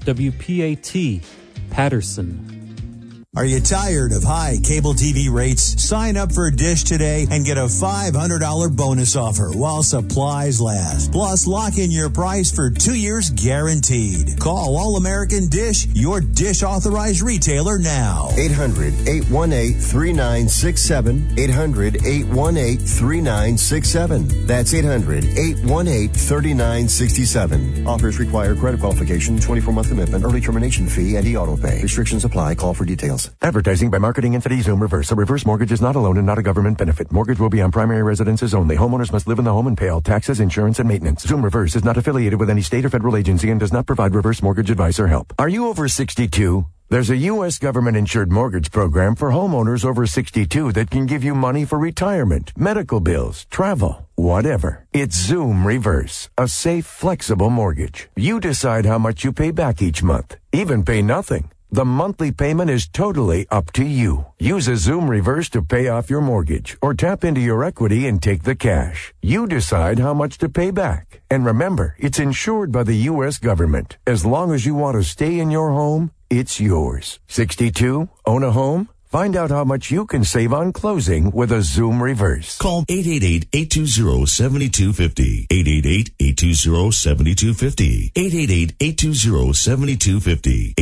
WPAT, Patterson. Are you tired of high cable TV rates? Sign up for Dish today and get a $500 bonus offer while supplies last. Plus, lock in your price for two years guaranteed. Call All American Dish, your Dish authorized retailer now. 800 818 3967. 800 818 3967. That's 800 818 3967. Offers require credit qualification, 24 month commitment, early termination fee, and e auto pay. Restrictions apply. Call for details. Advertising by marketing entity Zoom Reverse. A reverse mortgage is not a loan and not a government benefit. Mortgage will be on primary residences only. Homeowners must live in the home and pay all taxes, insurance, and maintenance. Zoom Reverse is not affiliated with any state or federal agency and does not provide reverse mortgage advice or help. Are you over 62? There's a U.S. government insured mortgage program for homeowners over 62 that can give you money for retirement, medical bills, travel, whatever. It's Zoom Reverse, a safe, flexible mortgage. You decide how much you pay back each month, even pay nothing. The monthly payment is totally up to you. Use a Zoom reverse to pay off your mortgage or tap into your equity and take the cash. You decide how much to pay back. And remember, it's insured by the U.S. government. As long as you want to stay in your home, it's yours. 62? Own a home? Find out how much you can save on closing with a Zoom reverse. Call 888-820-7250. 888-820-7250. 888-820-7250.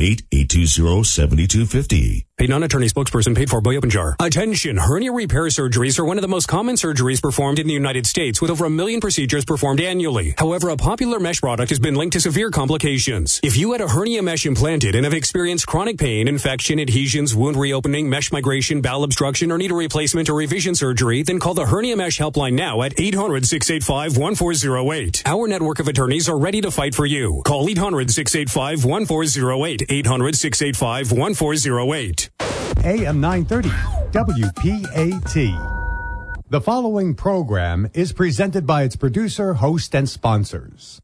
888-820-7250. A non-attorney spokesperson paid for by Openjar. Attention! Hernia repair surgeries are one of the most common surgeries performed in the United States with over a million procedures performed annually. However, a popular mesh product has been linked to severe complications. If you had a hernia mesh implanted and have experienced chronic pain, infection, adhesions, wound reopening, mesh migration, bowel obstruction, or need a replacement or revision surgery, then call the Hernia Mesh Helpline now at 800-685-1408. Our network of attorneys are ready to fight for you. Call 800-685-1408. 800-685-1408. AM 930, WPAT. The following program is presented by its producer, host, and sponsors.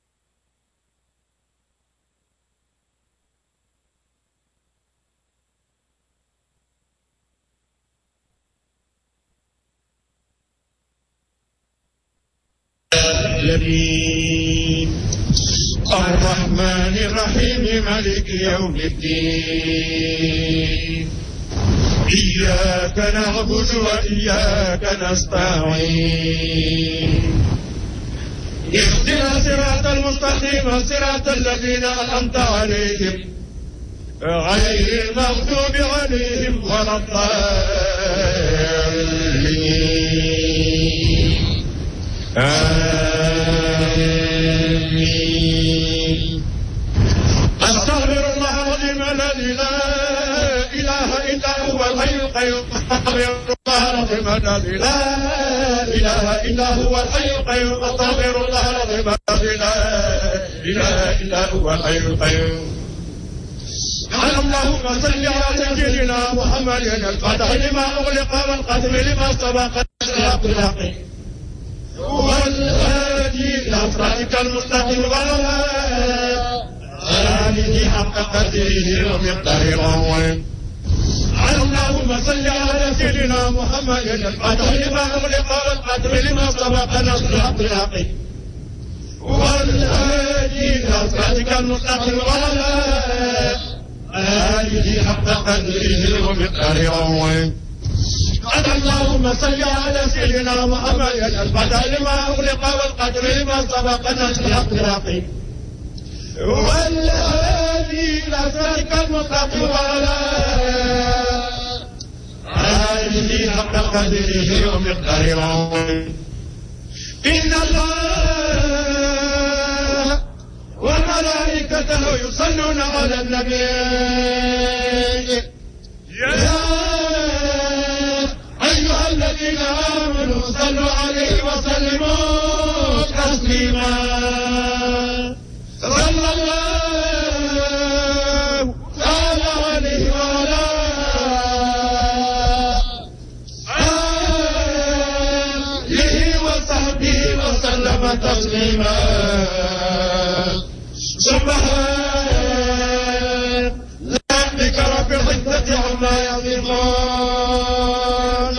العالمين الرحمن الرحيم مالك يوم الدين إياك نعبد وإياك نستعين اهدنا صراط المستقيم صراط الذين أنعمت عليهم غير المغضوب عليهم ولا الضالين آمين أستغفر الله العظيم الذي لا إله إلا هو الحي القيوم أستغفر الله العظيم الذي لا إله إلا هو الحي القيوم أستغفر الله العظيم الذي لا إله إلا هو الحي القيوم اللهم صل على سيدنا محمد الفتح لما أغلق والقدم لما سبق الصراط الحقيقي والهادي إلى صراطك المستقيم وعلى آله حق قدره ومقداره العظيم اللهم صل على سيدنا محمد الفتح لما أغلق والقدم لما سبق الصراط الحقيقي والهادي إلى صراطك المستقيم وعلى آله حق قدره ومقداره العظيم اللهم صل على سيدنا محمد الفتح لما أغلق والقدر لما سبق نصر الأخلاق والهادي إلى صراطك المستقيم وعلى آله حق قدره ومقداره العظيم إن الله وملائكته يصلون على النبي يا أيها الذين آمنوا صلوا عليه وسلموا تسليما صلى الله تعالى عليه وعلى آله وصحبه وسلم تسليما سبحان ربك رب العزة عما يصفون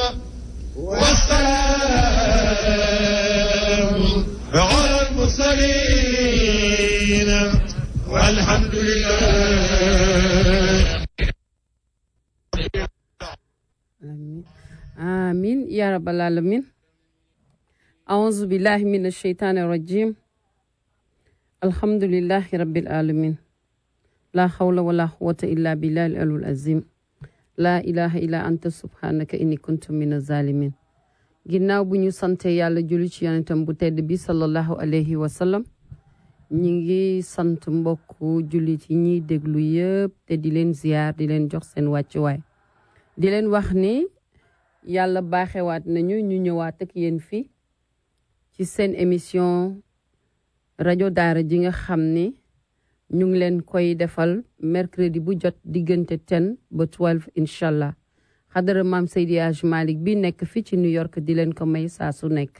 والسلام على المرسلين والحمد لله آمين آمين يا رب العالمين أعوذ بالله من الشيطان الرجيم الحمد لله رب العالمين لا حول ولا قوة إلا بالله العلي العظيم لا إله إلا أنت سبحانك إني كنت من الظالمين ginnaaw bu ñu sante yàlla julli ci yonentam bu tedd bi sallallahu alayhi wa sallam ñi ngi sant mbokku jullit yi ñuy déglu yëpp te di leen ziyaar di leen jox seen wàccuwaay di leen wax ni yàlla baaxewaat nañu ñu ñëwaat ak yéen fii ci seen émission rajo daara ji nga xam ni ñu ngi leen koy defal mercredi bu jot diggante 10 ba 12 incha allah xadara maam Seydi Hadj Malick bi nekk fii ci New York di leen ko may saa su nekk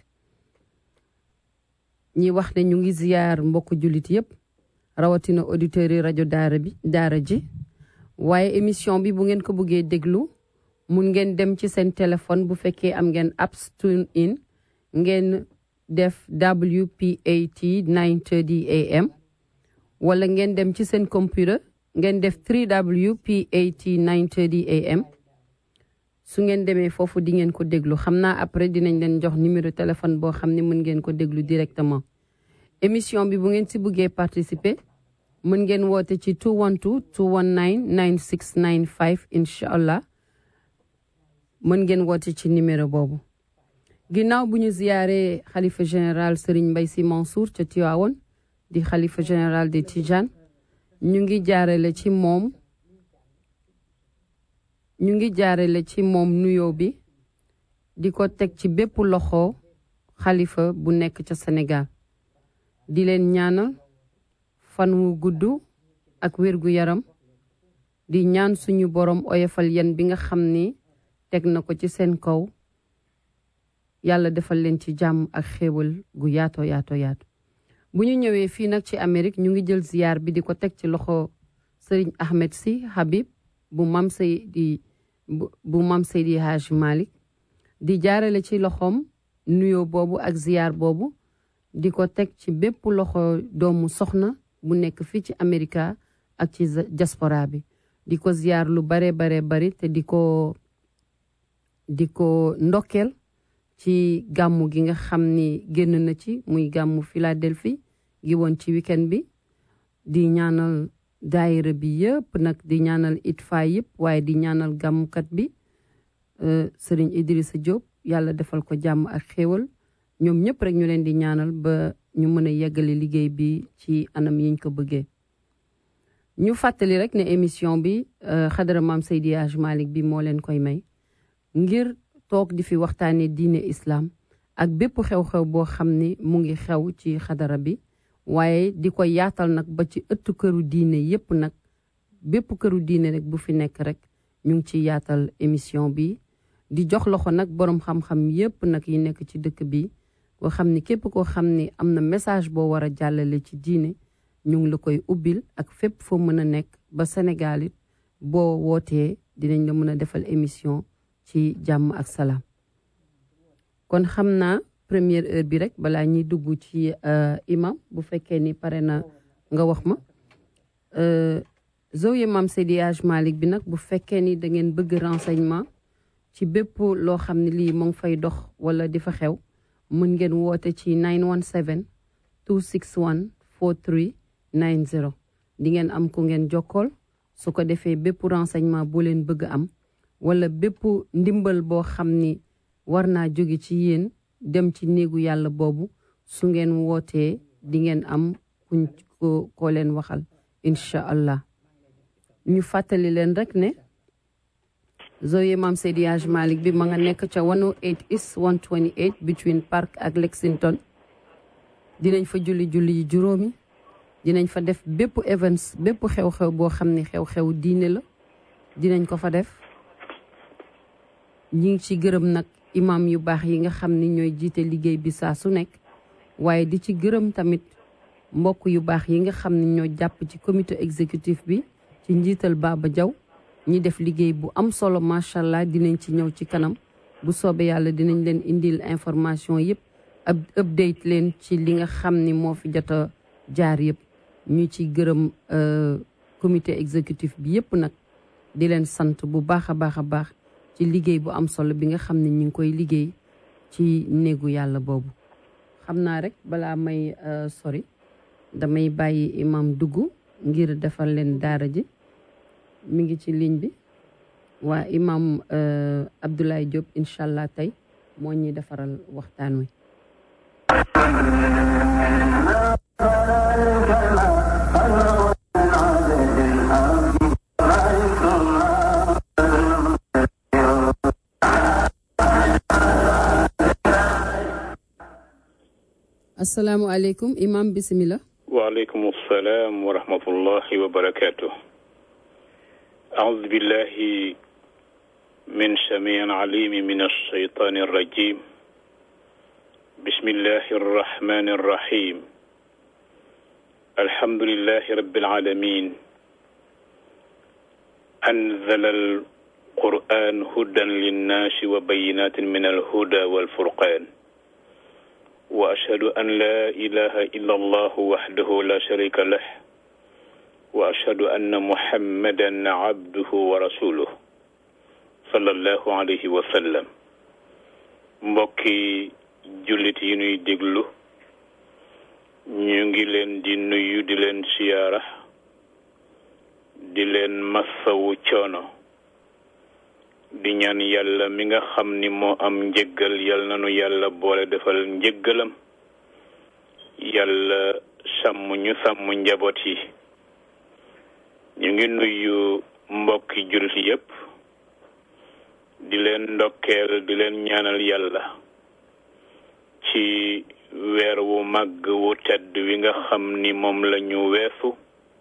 ñi wax ne ñu ngi ziyaar mbokk jullit yépp rawatina auditeurs yi rajo daara bi daara ji waaye émission bi bu ngeen ko bëggee déglu mun ngeen dem ci seen téléphone bu fekkee am ngeen apps tune in ngeen def WPAT 930 AM wala ngeen dem ci seen computer ngeen def 3WPAT 930 AM su ngeen demee foofu di ngeen ko déglu xam naa après dinañ leen jox numéro téléphone boo xam ne mën ngeen ko déglu directement émission bi bu ngeen si bëggee participer mën ngeen woote ci 212 219 9695 incha allah mën ngeen woote ci numéro boobu ginnaaw bu ñu ziyaaree xalifa général Serigne Mbaye Sy Mansour ca Tiwaawoon di xalifa général de Tijane ñu ngi jaarale ci moom ñu ngi jaarale ci moom nuyoo bi di ko teg ci bépp loxo xalifa bu nekk ca Sénégal di leen ñaanal fan wu gudd ak wér gu yaram di ñaan suñu borom oyofal yen bi nga xam ni teg na ko ci seen kaw yàlla defal leen ci jàmm ak xéewal gu yaato yaato yaatu bu ñu ñëwee fii nag ci Amérique ñu ngi jël ziyaar bi di ko teg ci loxo Serigne Ahmed Sy Habib bu mam Seydi bu mam Seydi Hadj Malick di jaarale ci loxoom nuyoo boobu ak ziyaar boobu di ko teg ci bépp loxo doomu soxna bu nekk fii ci Amérique ak ci diaspora bi di ko ziyaar lu bare bare bari te di ko di ko ndokkeel ci gàmmu gi nga xam ni génn na ci muy gàmmu Philadelphie gi woon ci weekend bi di ñaanal daayira bi yëpp nag di ñaanal itfa yëpp waaye di ñaanal gàmmukat bi sëriñ Idrissa Diop yàlla defal ko jàmm ak xéewal ñoom ñëpp rek ñu leen di ñaanal ba ñu mën a yeggale liggéey bi ci anam yiñ ko bëggee ñu fàttali rek ne émission bi xadara maam Seydi Hadj Malick bi moo leen koy may ngir toog di fi waxtaane diine islam ak bépp xew-xew boo xam ni mu ngi xew ci xadara bi waaye di ko yaatal nag ba ci ëttu këru diine yépp nag bépp këru diine rek bu fi nekk rek ñu ngi ci yaatal émission bi di jox loxo nag boroom xam-xam yépp nag yi nekk ci dëkk bi koo xam ni képp koo xam ni am na message boo war a jàllale ci diine ñu ngi la koy ubbil ak fépp foo mën a nekk ba Sénégal it boo wootee dinañ la mën a defal émission ci jàmm ak salaam kon xam naa première heure bi rek balaa ñuy dugg ci imam bu fekkee ni pare na nga wax ma Zawiya Maam Seydi Hadj Malick bi nag bu fekkee ni da ngeen bëgg renseignement ci bépp loo xam ne lii mu ngi fay dox wala di fa xew mën ngeen woote ci 917 261 43 90 di ngeen am ku ngeen jokkool su ko defee bépp renseignement boo leen bëgg am wala bépp ndimbal boo xam ni war naa jóge ci yéen dem ci néegu yàlla boobu su ngeen wootee di ngeen am kuñ ko koo leen waxal incha allah ñu fàttali leen rek ne Zawiya Maam Seydi Hadj Malick bi ma nga nekk ca 108 East 128 between Park ak Lexington dinañ fa julli julli yi juróomi dinañ fa def bépp events bépp xew-xew boo xam ne xew-xew diine la dinañ ko fa def ñi ngi ci gërëm nag imam yu baax yi nga xam ni ñooy jiite liggéey bi saa su nekk waaye di ci gërëm tamit mbokk yu baax yi nga xam ne ñoo jàpp ci comité exécutif bi ci njiital Baba Diaw ñi def liggéey bu am solo macha allah dinañ ci ñëw ci kanam bu soobee yàlla dinañ leen indil information yëpp ab update leen ci li nga xam ni moo fi jot a jaar yëpp ñu ci gërëm comité exécutif bi yépp nag di leen sant bu baax a baax a baax ci liggéey bu am solo bi nga xam ne ñu ngi koy liggéey ci néegu yàlla boobu xam naa rek balaa may sori damay bàyyi imam dugg ngir defal leen daara ji mi ngi ci ligne bi waa imam Abdoulaye Diop incha allah tey moo ñuy defaral waxtaan wi asalaamualeykum imam bisimila waaleykum salaam wa rahmatullahi wa barakatuh أعوذ بالله من سميع العليم من الشيطان الرجيم بسم الله الرحمن الرحيم الحمد لله رب العالمين أنزل القرآن هدى للناس وبينات من الهدى والفرقان وأشهد أن لا إله إلا الله وحده لا شريك له وأشهد أن محمدا عبده ورسوله صلى الله عليه وسلم mbokki jullit yi nuy déglu ñu ngi leen di nuyu di leen siyaara di leen massawu coono di ñaan yàlla mi nga xam ni moo am njëggal yal nanu yàlla boole defal njëggalam yàlla sàmm ñu sàmm njaboot yi ñu ngi nuyu mbokki jullit yépp di leen ndokkeel di leen ñaanal yàlla ci weer wu màgg wu tedd wi nga xam ni moom la ñu weesu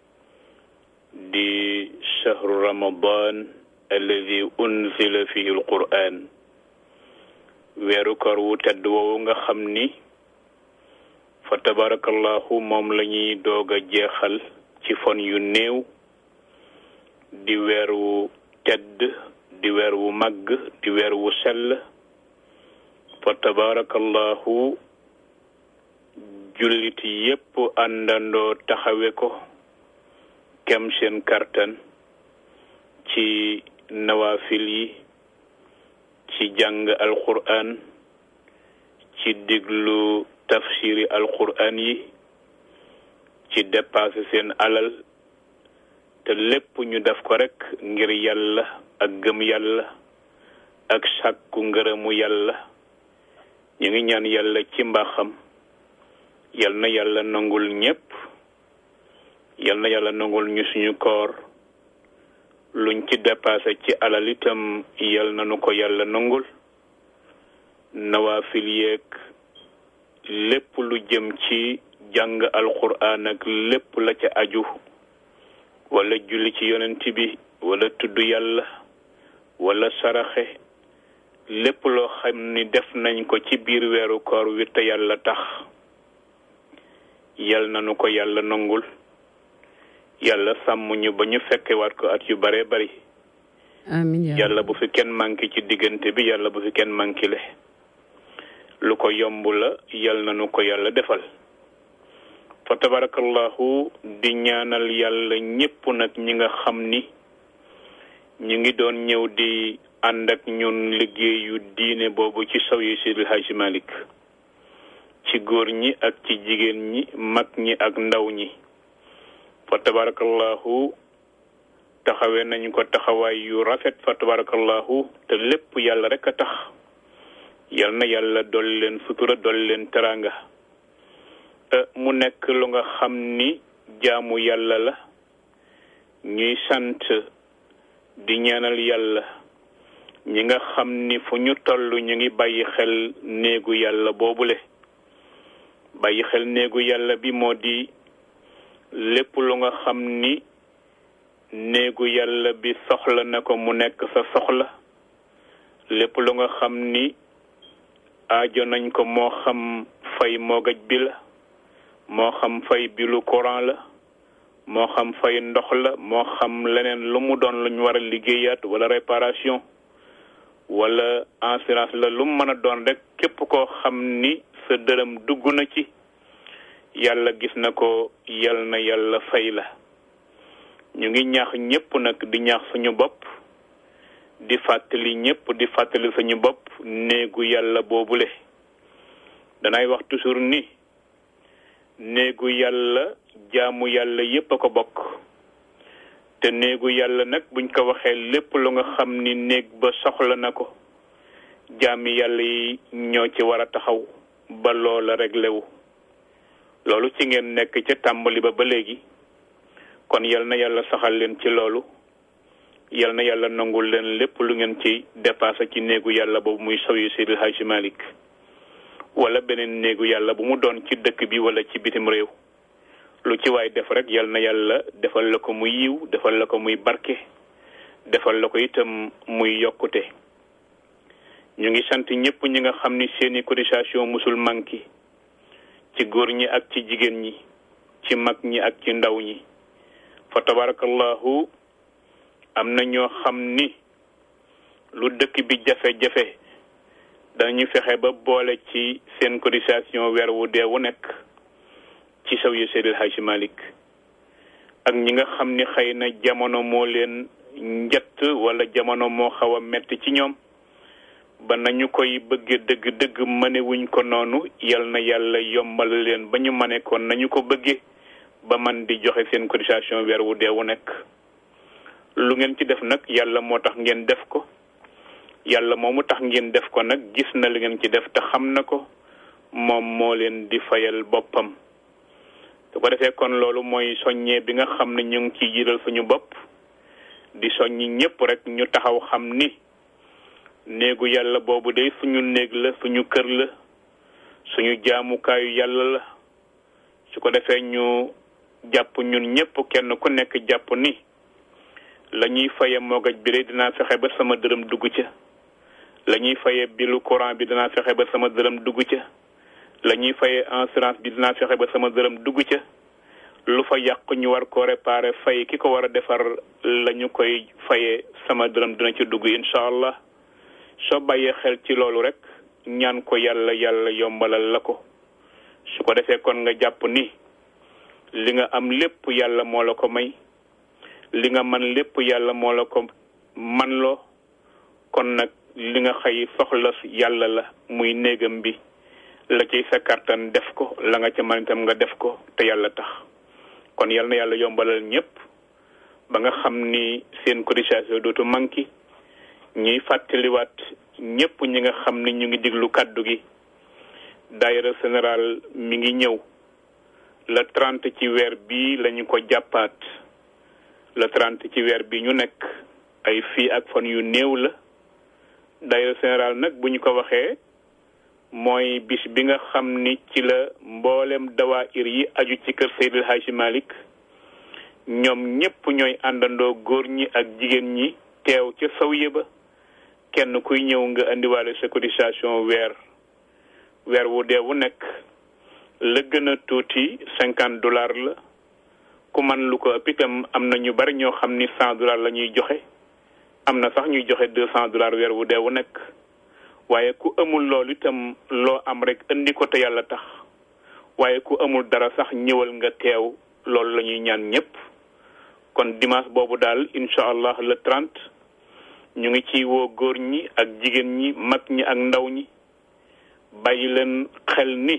di shahru ramadan alladi unzila fihi alquran weeru kor wu tedd woowu nga xam ni fa tabarakallahu moom la ñuy doog a jeexal ci fan yu néew di weer wu tedd di weer wu màgg di weer wu sell fa tabarakallahu jullit yépp àndandoo taxawe ko kem seen kartan ci nawaafil yi ci jàng alquran ci diglu tafsiri alquran yi ci dépassé seen alal te lépp ñu def ko rekk ngir yàlla ak gëm yàlla ak sàkku ngërëmu yàlla ñu ngi ñaan yàlla ci mbaaxam yal na yàlla nangul ñépp yal na yàlla nangul ñu suñu koor luñ ci dépassé ci alal itam yal na nu ko yàlla nangul nawaafil yeeg lépp lu jëm ci jàng alquran ak lépp la ca aju wala julli ci yonent bi wala tudd yàlla wala saraxe lépp loo xam ni def nañ ko ci biir weeru koor wi te yàlla tax yal na nu ko yàlla nangul yàlla sàmm ñu ba ñu fekkewaat ko at yu bare bari amiin yàlla bu fi kenn manqué ci diggante bi yàlla bu fi kenn manqué le lu ko yomb la yal na nu ko yàlla defal fa tabarakallahu di ñaanal yàlla ñépp nag ñi nga xam ni ñu ngi doon ñëw di ànd ak ñun liggéeyu diine boobu ci saw yi Seydil Hadji Malick ci góor ñi ak ci jigéen ñi mag ñi ak ndaw ñi fa tabarakallahu taxawee nañ ko taxawaay yu rafet fa tabarakallahu te lépp yàlla rek a tax yal na yàlla dolli leen sutura dolli leen teraanga mu nekk lu nga xam ni jaamu yàlla la ñuy sant di ñaanal yàlla ñi nga xam ni fu ñu toll ñu ngi bàyyi xel néegu yàlla boobule bàyyi xel néegu yàlla bi moo di lépp lu nga xam ni néegu yàlla bi soxla na ko mu nekk sa soxla lépp lu nga xam ni aajo nañ ko moo xam fay moogaj bi la moo xam fay bilu courant la moo xam fay ndox la moo xam leneen lu mu doon luñ war a liggéeyaat wala réparation wala assurance la lu mu mën a doon rek képp koo xam ni sa dërëm dugg na ci yàlla gis na ko yal na yàlla fay la ñu ngi ñaax ñépp nag di ñaax suñu bopp di fàttali ñépp di fàttali suñu bopp néegu yàlla boobule danay wax toujours ni néegu yàlla jaamu yàlla yépp a ko bokk te néegu yàlla nag buñ ko waxee lépp lu nga xam ni néeg ba soxla na ko jaami yàlla yi ñoo ci war a taxaw ba loola réglé wu loolu ci ngeen nekk ca tàmbali ba ba léegi kon yal na yàlla saxal leen ci loolu yal na yàlla nangul leen lépp lu ngeen ci dépassé ci néegu yàlla boobu muy saw yu Seydil Hadji Malick wala beneen néegu yàlla bu mu doon ci dëkk bi wala ci bitim réew lu ci waay def rek yal na yàlla defal la ko muy yiw defal la ko muy barke defal la ko itam muy yokkute ñu ngi sant ñëpp ñi nga xam ni seeni cotisation musul manki ci góor ñi ak ci jigéen ñi ci mag ñi ak ci ndaw ñi fa tabarakallahu am na ñoo xam ni lu dëkk bi jafe-jafe dañu fexe ba boole ci seen cotisation weer wu dee wu nekk ci saw yu Seydil Hadji Malick ak ñi nga xam ni xëy na jamono moo leen njett wala jamono moo xaw a metti ci ñoom ba nañu koy bëgge dëgg dëgg mënewuñ ko noonu yal na yàlla yombal leen ba ñu mane ko nañu ko bëgge ba man di joxe seen cotisation weer wu dee wu nekk lu ngeen ci def nag yàlla moo tax ngeen def ko yàlla moomu tax ngeen def ko nag gis na li ngeen ci def te xam na ko moom moo leen di fayal boppam su ko defee kon loolu mooy soññee bi nga xam ne ñu ngi ciy jiital suñu bopp di soññi ñépp rek ñu taxaw xam ni néegu yàlla boobu day suñu néeg la suñu kër la suñu jaamukaayu yàlla la su ko defee ñu jàpp ñun ñépp kenn ku nekk jàpp ni la ñuy faye moogaj bi de dinaa fexe ba sama dërëm dugg ca la ñuy faye bilu courant bi dinaa fexe ba sama dërëm dugg ca la ñuy faye assurance bi dinaa fexe ba sama dërëm dugg ca lu fa yàq ñu war ko réparer fay ki ko war a defar la ñu koy faye sama dërëm dina ci dugg incha allah soo bàyyee xel ci loolu rek ñaan ko yàlla yàlla yombalal la ko su ko defee kon nga jàpp ni li nga am lépp yàlla moo la ko may li nga man lépp yàlla moo la ko man loo kon nag li nga xëy soxla yàlla la muy néegam bi la ciy sa kàttan def ko la nga ca man itam nga def ko te yàlla tax kon yal na yàlla yombalal ñépp ba nga xam ni seen cotisation dootu manqué ñuy fàttaliwaat ñépp ñi nga xam ni ñu ngi diglu kàddu gi daayira général mi ngi ñëw le trente ci weer bii lañu ko jàppaat le trente ci weer bi ñu nekk ay fii ak fan yu néew la daayira général nag bu ñu ko waxee mooy bis bi nga xam ni ci la mboolem dawaayir yi aju ci kër Seydil Hadji Malick ñoom ñépp ñooy àndandoo góor ñi ak jigéen ñi teew ca sawiye ba kenn kuy ñëw nga indiwaale sa cotisation weer weer wu dee wu nekk la gën a tuuti cinquante dollars la ku man lu ko ëpp itam am na ñu bari ñoo xam ni cent dollars la ñuy joxe am na sax ñuy joxe deux cent dollars weer wu dee wu nekk waaye ku amul loolu itam loo am rek indi ko te yàlla tax waaye ku amul dara sax ñëwal nga teew loolu la ñuy ñaan ñépp kon dimanche boobu daal incha allah le trente ñu ngi ci woo góor ñi ak jigéen ñi mag ñi ak ndaw ñi bàyyi leen xel ni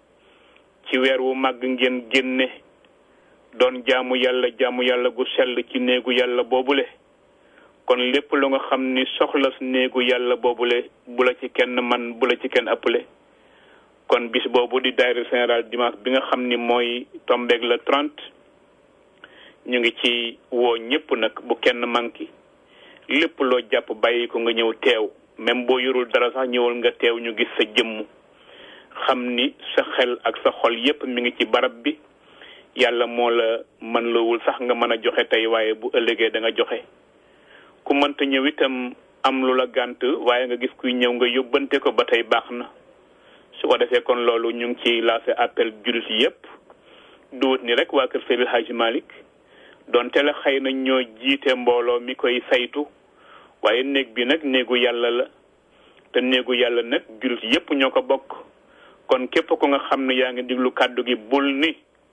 ci weer wu màgg ngeen génne doon jaamu yàlla jaamu yàlla gu sell ci néegu yàlla boobule kon lépp lu nga xam ni soxla néegu yàlla boobule bu la ci kenn man bu la ci kenn ëppale kon bis boobu di daayira général dimanche bi nga xam ni mooy tombeeg le trente ñu ngi ci woo ñépp nag bu kenn manki lépp loo jàpp bàyyi ko nga ñëw teew même boo yorul dara sax ñëwal nga teew ñu gis sa jëmm xam ni sa xel ak sa xol yépp mi ngi ci barab bi yàlla moo la mën loowul sax nga mën a joxe tey waaye bu ëllëgee da nga joxe ku mënta ñëw itam am lu la gànt waaye nga gis kuy ñëw nga yóbbante ko ba tey baax na su ko defee kon loolu ñu ngi ci lancé appel jullit yépp duwut ni rek waa kër Seydil Hadji Malick donte la xëy na ñoo jiite mbooloo mi koy saytu waaye néeg bi nag néegu yàlla la te néegu yàlla nag jullit yépp ñoo ko bokk kon képp ko nga xam ne yaa ngi diglu kàddu gi bul ni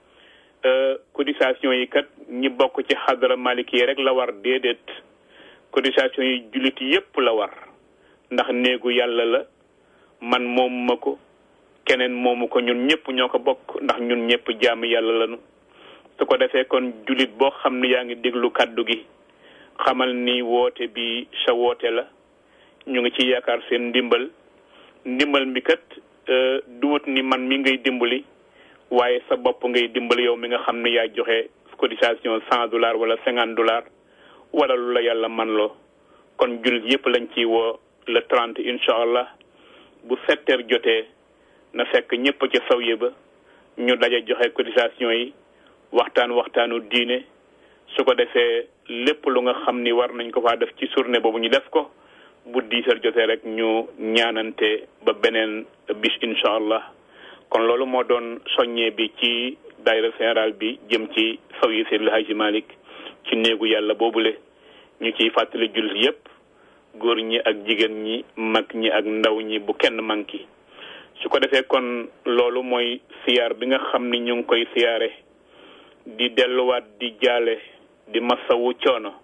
cotisation yi kat ñi bokk ci xadara malik yi rek la war déedéet cotisation yi jullit yépp la war ndax néegu yàlla la man moomu ma ko keneen moomu ko ñun ñëpp ñoo ko bokk ndax ñun ñëpp jaamu yàlla lañu su ko defee kon jullit boo xam ne yaa ngi déglu kàddu gi xamal ni woote bi sa woote la ñu ngi ci yaakaar seen ndimbal ndimbal mi kat duwut ni man mi ngay dimbali waaye sa bopp ngay dimbali yow mi nga xam ne yaa joxe cotisation cent dollars wala cinquante dollars wala lu la yàlla man loo kon jullit yëpp lañ ci woo le trente incha allah bu sept heures jotee na fekk ñëpp ca sawye ba ñu daje joxe cotisation yi waxtaan waxtaanu diine su ko defee lépp lu nga xam ni war nañ ko faa def ci journée boobu ñu def ko bu dix heures jotee rek ñu ñaanante ba beneen bis incha allah kon loolu moo doon soññee bi ci daayira général bi jëm ci saw yi Seydil Hadji Malick ci néegu yàlla boobule ñu ciy fàttali jullit yépp góor ñi ak jigéen ñi mag ñi ak ndaw ñi bu kenn manki su ko defee kon loolu mooy siyaar bi nga xam ni ñu ngi koy siyaare di delluwaat di jaale di masawu coono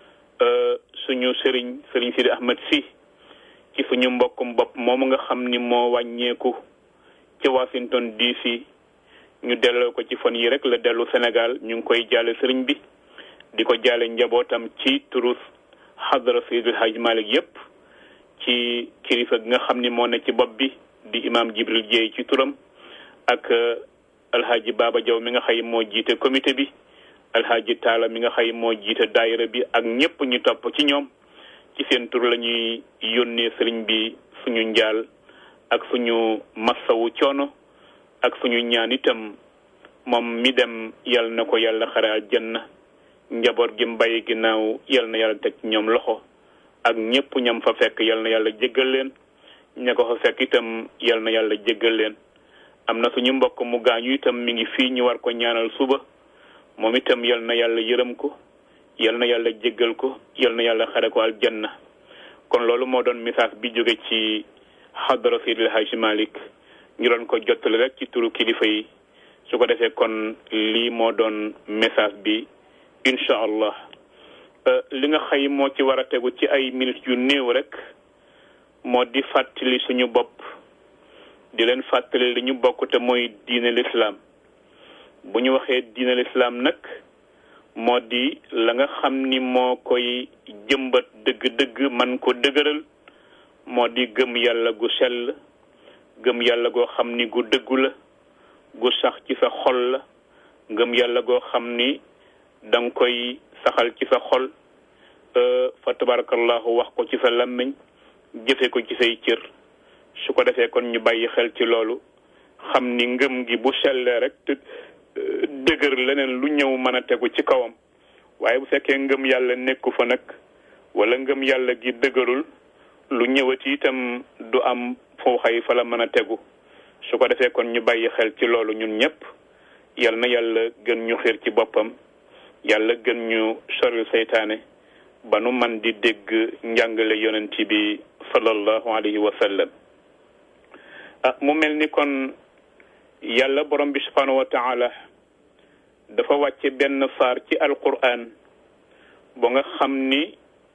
suñu sëriñ sëriñ Sidi Ahmed si ci suñu mbokkum bopp moomu nga xam ni moo wàññeeku ci Washington DC ñu delloo ko ci fan yi rek la dellu Sénégal ñu ngi koy jaale sëriñ bi di ko jaale njabootam ci turu xadra Seydil Hadji Malick yépp ci kilifa gi nga xam ni moo ne ci bopp bi di imam Jibril Dieye ci turam ak alhaji Baba Diaw mi nga xay moo jiite comité bi alhaji Taala mi nga xay moo jiite daayira bi ak ñépp ñu topp ci ñoom ci seen tur la ñuy yónnee sëriñ bi suñu njaal ak suñu massawu coono ak suñu ñaan itam moom mi dem yal na ko yàlla xare aljanna njaboot gi mbay ginnaaw yal na yàlla teg ñoom loxo ak ñépp ñam fa fekk yal na yàlla jéggal leen ña ko fa fekk itam yal na yàlla jéggal leen am na suñu mbokk mu gaañu itam mi ngi fii ñu war ko ñaanal suba moom itam yal na yàlla yërëm ko yal na yàlla jéggal ko yal na yàlla xare ko aljanna kon loolu moo doon message bi jóge ci xadara Seydil Hadji Malick ñu doon ko jottali rek ci turu kilifa yi su ko defee kon lii moo doon message bi incha allah li nga xëy moo ci war a tegu ci ay minutes yu néew rek moo di fàttali suñu bopp di leen fàttali li ñu bokk te mooy diine lislaam bu ñu waxee diine lislaam nag moo di la nga xam ni moo koy jëmbat dëgg-dëgg man ko dëgëral moo di gëm yàlla gu sell gëm yàlla goo xam ni gu dëggu la gu sax ci sa xol la gëm yàlla goo xam ni da nga koy saxal ci sa xol fa tabarakallahu wax ko ci sa làmmiñ jëfe ko ci say cër su ko defee kon ñu bàyyi xel ci loolu xam ni ngëm gi bu sellee rek te dëgër leneen lu ñëw mën a tegu ci kawam waaye bu fekkee ngëm yàlla nekku fa nag wala ngëm yàlla gi dëgërul lu ñëwati itam du am foo xay fa la mën a tegu su ko defee kon ñu bàyyi xel ci loolu ñun ñëpp yal na yàlla gën ñu xiir ci boppam yàlla gën ñu soril seytaane ba nu man di dégg njàngale yonent bi sallallahu alayhi wa sallam ah mu mel ni kon yàlla borom bi subhanahu wa taala dafa wàcce benn saar ci alquran ba nga xam ni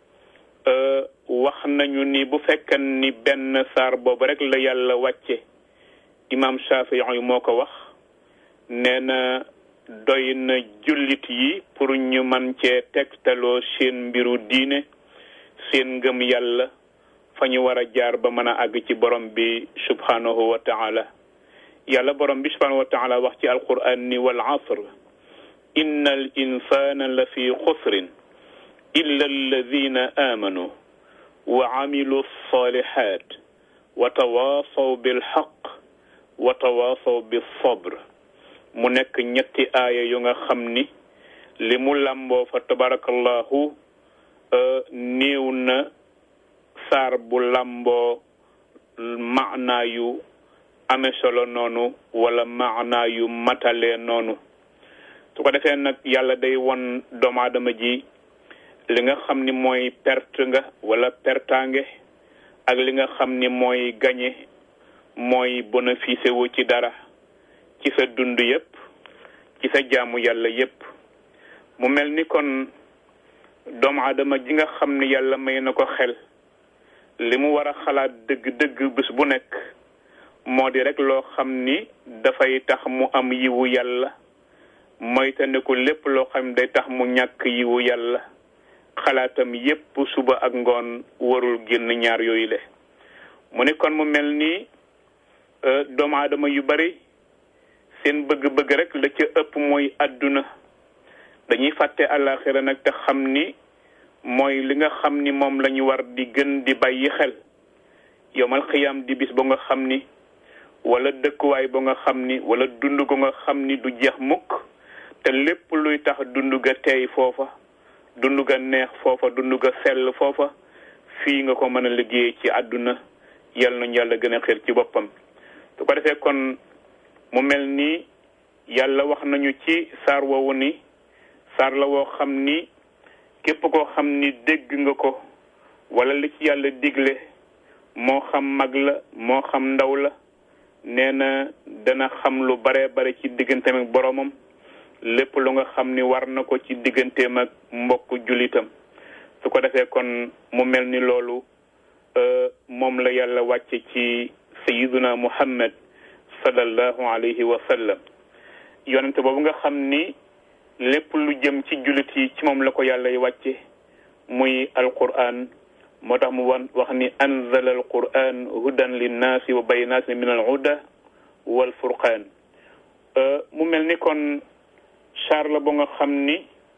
wax nañu ni bu fekkan ni benn saar boobu rek la yàlla wàcce imam Shafii yi moo ko wax nee na doy na jullit yi pour ñu man cee tegtaloo seen mbiru diine seen ngëm yàlla fa ñu war a jaar ba mën a àgg ci borom bi subhanahu wa taala yàlla borom bi subhanahu wa taala wax ci alquran ni wal asr inna al insana la fi xusrin illa alladina amanu wa amilu salihat wa tawasaw bilxaq wa tawasaw bisabr mu nekk ñetti aaya yu nga xam ni li mu làmboo fa tabarakallahu néew na saar bu làmboo maanaa yu ame solo noonu wala maanaa yu matalee noonu su ko defee nag yàlla day won doomu aadama ji li nga xam ni mooy perte nga wala pertaange ak li nga xam ni mooy gañe mooy bénéficié wu ci dara ci sa dund yépp ci sa jaamu yàlla yépp mu mel ni kon doomu aadama ji nga xam ne yàlla may na ko xel li mu war a xalaat dëgg-dëgg bés bu nekk moo di rek loo xam ni dafay tax mu am yiwu yàlla moytandiku lépp loo xam ne day tax mu ñàkk yiwu yàlla xalaatam yépp suba ak ngoon warul génn ñaar yooyu le mu ni kon mu mel ni doomu aadama yu bari seen bëgg-bëgg rek la ca ëpp mooy àdduna dañuy fàtte àllaaxira nag te xam ni mooy li nga xam ni moom la ñu war di gën di bàyyi xel yomal xiyaam di bis ba nga xam ni wala dëkkuwaay ba nga xam ni wala dund ko nga xam ni du jeex mukk te lépp luy tax dund ga teey foofa dund ga neex foofa dund ga sell foofa fii nga ko mën a liggéey ci àdduna yal nañu yàlla gën a xir ci boppam su ko defee kon mu mel ni yàlla wax nañu ci saar woowu ni saar la woo xam ni képp koo xam ni dégg nga ko wala li ci yàlla digle moo xam mag la moo xam ndaw la nee na dana xam lu bare bare ci digganteem ak boromam lépp lu nga xam ni war na ko ci digganteem ak mbokk jullitam su ko defee kon mu mel ni loolu moom la yàlla wàcce ci sayiduna muhammad sallallahu alayhi wa sallam yonente boobu nga xam ni lépp lu jëm ci jullit yi ci moom la ko yàlla y wàcce muy alquran moo tax mu wan wax ni anzala alquran hudan linnaasi wa bayinaati min al huda wal furqaan mu mel ni kon char la ba nga xam ni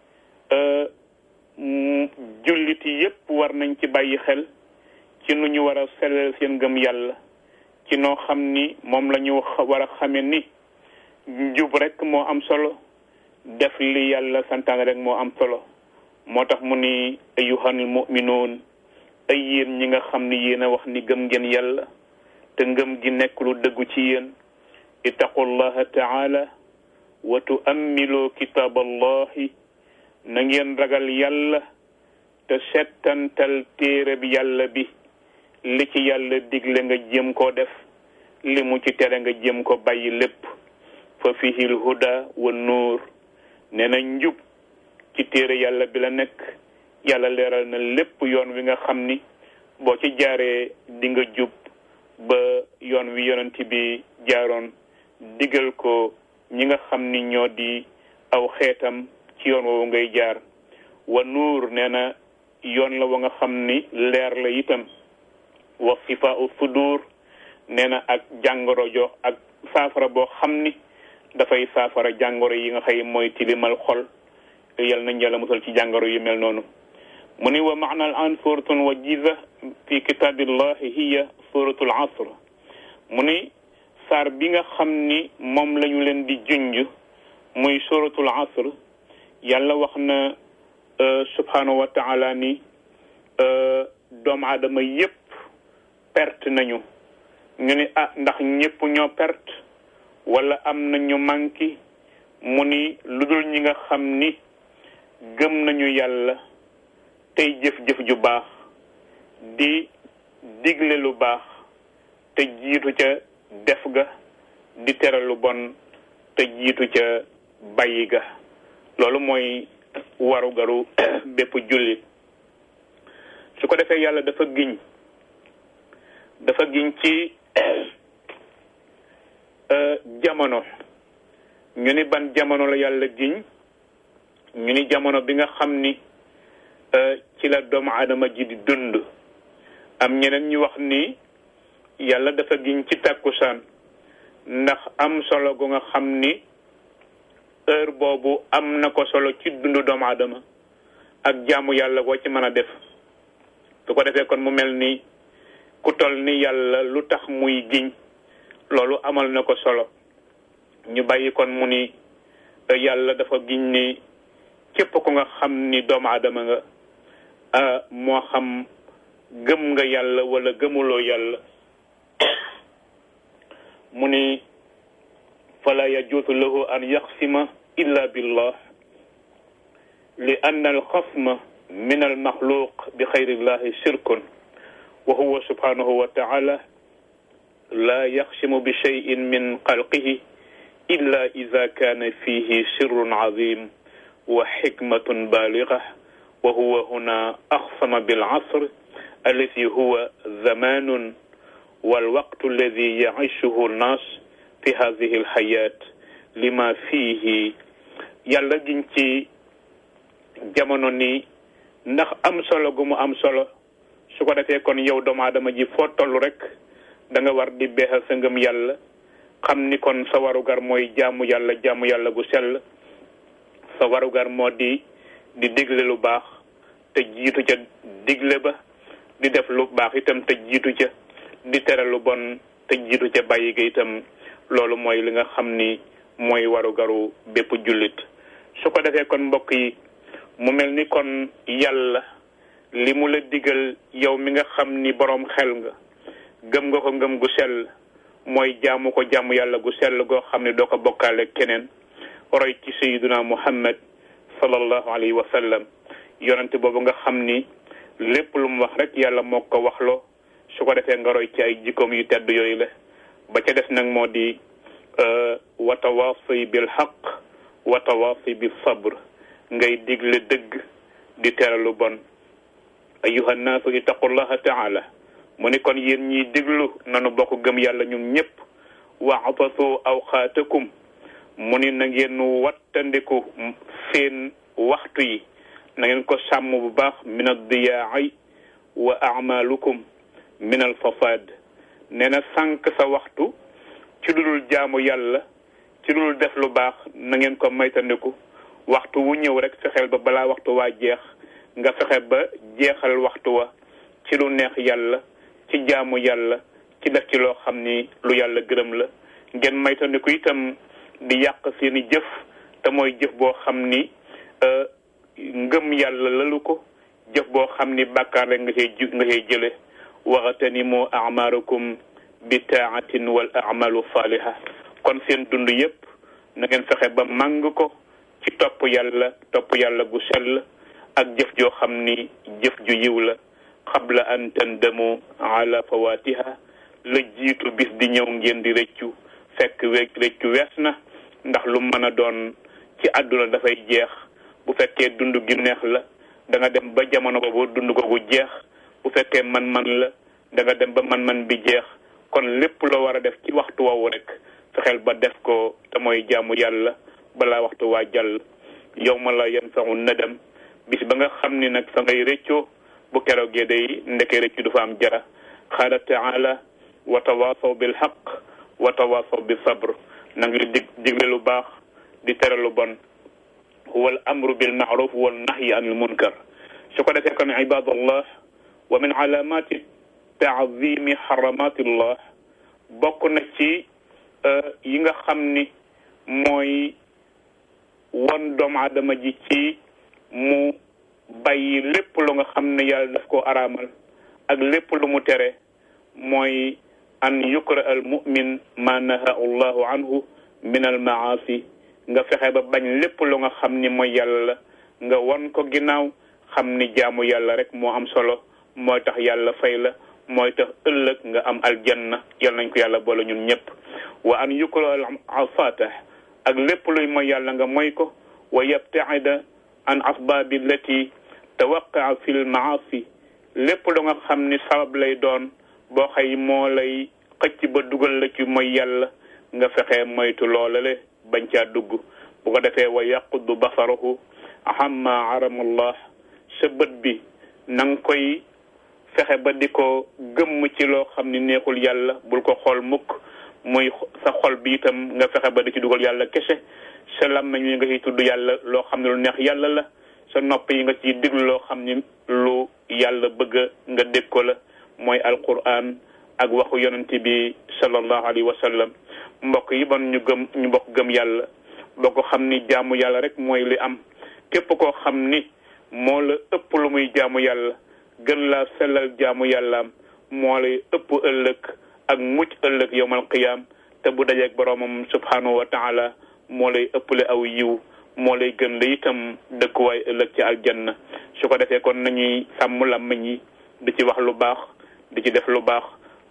jullit yi yépp war nañ ci bàyyi xel ci nu ñu war a sellal seen gëm yàlla ci noo xam ni moom la ñu war a xame ni njub rek moo am solo def li yàlla santaane rek moo am solo moo tax mu ni ayyuhal mu'minuun ay yéen ñi nga xam ni yéen a wax ni gëm ngeen yàlla te ngëm gi nekk lu dëggu ci yéen ittaqullaha taala wa tuammiloo kitaaballahi na ngeen ragal yàlla te settantal téere bi yàlla bi li ci yàlla digle nga jëm koo def li mu ci tere nga jëm ko bàyyi lépp fa fihil huda wa nuur nee na njub ci téere yàlla bi la nekk yàlla leeral na lépp yoon wi nga xam ni boo ci jaaree di nga jub ba yoon wi yonent bi jaaroon digal ko ñi nga xam ni ñoo di aw xeetam ci yoon woowu ngay jaar wa nuur nee na yoon la wa nga xam ni leer la itam wa sifa u sudur nee na ak jàngoro jo ak saafara boo xam ni dafay saafara jàngoro yi nga xëy mooy tilimal xol yal nañ yàlla musal ci jàngoro yu mel noonu mu ni wa maana al an suratun wajiza fi kitabillahi hiya suratul asr mu ni saar bi nga xam ni moom lañu leen di junj muy suratul asr yàlla wax na subhanahu wa taala ni doomu aadama yépp perte nañu ñu ni ah ndax ñépp ñoo perte wala am na ñu manqué mu ni lu dul ñi nga xam ni gëm nañu yàlla tey jëf-jëf ju baax di digle lu baax te jiitu ca def ga di tere lu bon te jiitu ca bàyyi ga loolu mooy waru garu bépp jullit su ko defee yàlla dafa giñ dafa giñ ci jamono ñu ni ban jamono la yàlla giñ ñu ni jamono bi nga xam ni ci la doomu aadama ji di dund am ñeneen ñu wax ni yàlla dafa giñ ci tàkkusaan ndax am solo gu nga xam ni heure boobu am na ko solo ci dundu doomu aadama ak jaamu yàlla goo ci mën a def su ko defee kon mu mel ni ku tol ni yàlla lu tax muy giñ loolu amal na ko solo ñu bàyyi kon mu ni yàlla dafa giñ ni képp ku nga xam ni doomu aadama nga moo xam gëm nga yàlla wala gëmuloo yàlla mu ni fala yajuusu lahu an yaxsima illa billah li anna alxasma min almaxluq bi xayrillahi shirkun wa huwa subhanahu wa taala laa yaxsimu bi cheyin min xalqihi illa ida kaana fihi sirrun azim wa xikmatun baaliga wa huwa huna axsama bilcasr allati huwa zamanun walwaqtu alladi yacishuhu nnaas fi hadihi alxayaat lima fihi yàlla giñ ci jamono ni ndax am solo gu mu am solo su ko defee kon yow doomu aadama ji foo toll rek da nga war di beexal sa ngëm yàlla xam ni kon sa warugar mooy jaamu yàlla jaamu yàlla gu sell sa warugar moo di di digle lu baax te jiitu ca digle ba di def lu baax itam te jiitu ca di tere lu bon te jiitu ca bàyyi ga itam loolu mooy li nga xam ni mooy warugaru bépp jullit su ko defee kon mbokk yi mu mel ni kon yàlla li mu la digal yow mi nga xam ni boroom xel nga gëm nga ko ngëm gu sell mooy jaamu ko jaamu yàlla gu sell goo xam ne doo ko bokkaale keneen roy ci sayyiduna muhammad sallallahu alayhi wa sallam yonente boobu nga xam ni lépp lu mu wax rek yàlla moo ko waxloo su ko defee nga roy ci ay jikkoom yu tedd yooyu la ba ca des nag moo di wa tawaasi bil xaq wa tawaasi bil sabr ngay digle dëgg di tere lu bon ayuha nnaasu ittaqullaha taala mu ni kon yéen ñiy diglu nanu bokk gëm yàlla ñun ñëpp waxtasu awxaatakum mu ni na ngeen wattandiku seen waxtu yi na ngeen ko sàmm bu baax min addiyaai wa amalukum min alfasaad nee na sànq sa waxtu ci lu dul jaamu yàlla ci lu dul def lu baax na ngeen ko maytandiku waxtu wu ñëw rek fexeel ba balaa waxtu waa jeex nga fexe ba jeexal waxtu wa ci lu neex yàlla ci jaamu yàlla ci def ci loo xam ni lu yàlla gërëm la ngeen maytandiku itam di yàq seeni jëf te mooy jëf boo xam ni ngëm yàlla lalu ko jëf boo xam ni bàkkaar rek nga cay ju nga cay jële waxtanimu amaarakum bi taatin wal amalu saaliha kon seen dund yépp na ngeen fexe ba màng ko ci topp yàlla topp yàlla gu sell ak jëf joo xam ni jëf ju yiw la qabla an tandamu ala fawatiha la jiitu bis di ñëw ngeen di rëccu fekk we rëccu wees na ndax lu mën a doon ci àdduna dafay jeex bu fekkee dund gi neex la da nga dem ba jamono boobu dund googu jeex bu fekkee man-man la da nga dem ba man-man bi jeex kon lépp loo war a def ci waxtu woowu rek fexeel ba def ko te mooy jaamu yàlla balaa waxtu waa jàll yow ma la yanfa'u nadam bis ba nga xam ni nag fa ngay rëccoo bu keroogee day ndeke rëccu du fa am jara qaala taala wa tawaasaw bil haqq wa tawaasaw bi sabr na nga dig digle lu baax di tere lu bon wal amru bil ma'ruf wal nahyi anil munkar su ko defee kon ibadallah wa min alamati taazimi xaramatillah bokk na ci yi nga xam ni mooy won doomu aadama ji ci mu bàyyi lépp lu nga xam ne yàlla daf ko araamal ak lépp lu mu tere mooy an yukra al mumin ma naha allahu anhu min al maasi nga fexe ba bañ lépp lu nga xam ni mooy yàlla la nga won ko ginnaaw xam ni jaamu yàlla rek moo am solo mooy tax yàlla fay la mooy tax ëllëg nga am aljanna yal nañ ko yàlla boole ñun ñëpp wa an yukra al asaata ak lépp luy mooy yàlla nga mooy ko wa yabtaida an asbaabi allati tawaqaa fi l maasi lépp lu nga xam ni sabab lay doon boo xëy moo lay xëcc ba dugal la ci mooy yàlla nga fexe moytu loolale bañ caa dugg bu ko defee wa yaqudu basaruhu amma arama allah sa bët bi na nga koy fexe ba di ko gëmm ci loo xam ni neexul yàlla bul ko xool mukk muy sa xol bi itam nga fexe ba di ci dugal yàlla kese sa làmmiñ yi nga ciy tudd yàlla loo xam ne lu neex yàlla la sa nopp yi nga ciy déglu loo xam ni lu yàlla bëgg nga dégg ko la mooy alquran ak waxu yonent bi sallallahu alayhi wa sallam mbokk yi bon ñu gëm ñu bokk gëm yàlla boo ko xam ni jaamu yàlla rek mooy li am képp koo xam ni moo la ëpp lu muy jaamu yàlla gën laa sellal jaamu yàllaam moo lay ëpp ëllëg ak mucc ëllëg yowmal qiyaam te bu dajeeg boroomam subhanahu wa taala moo lay ëpple aw yiw moo lay gën la itam dëkkuwaay ëllëg ci aljanna su ko defee kon nañuy sàmm làmmiñ yi di ci wax lu baax di ci def lu baax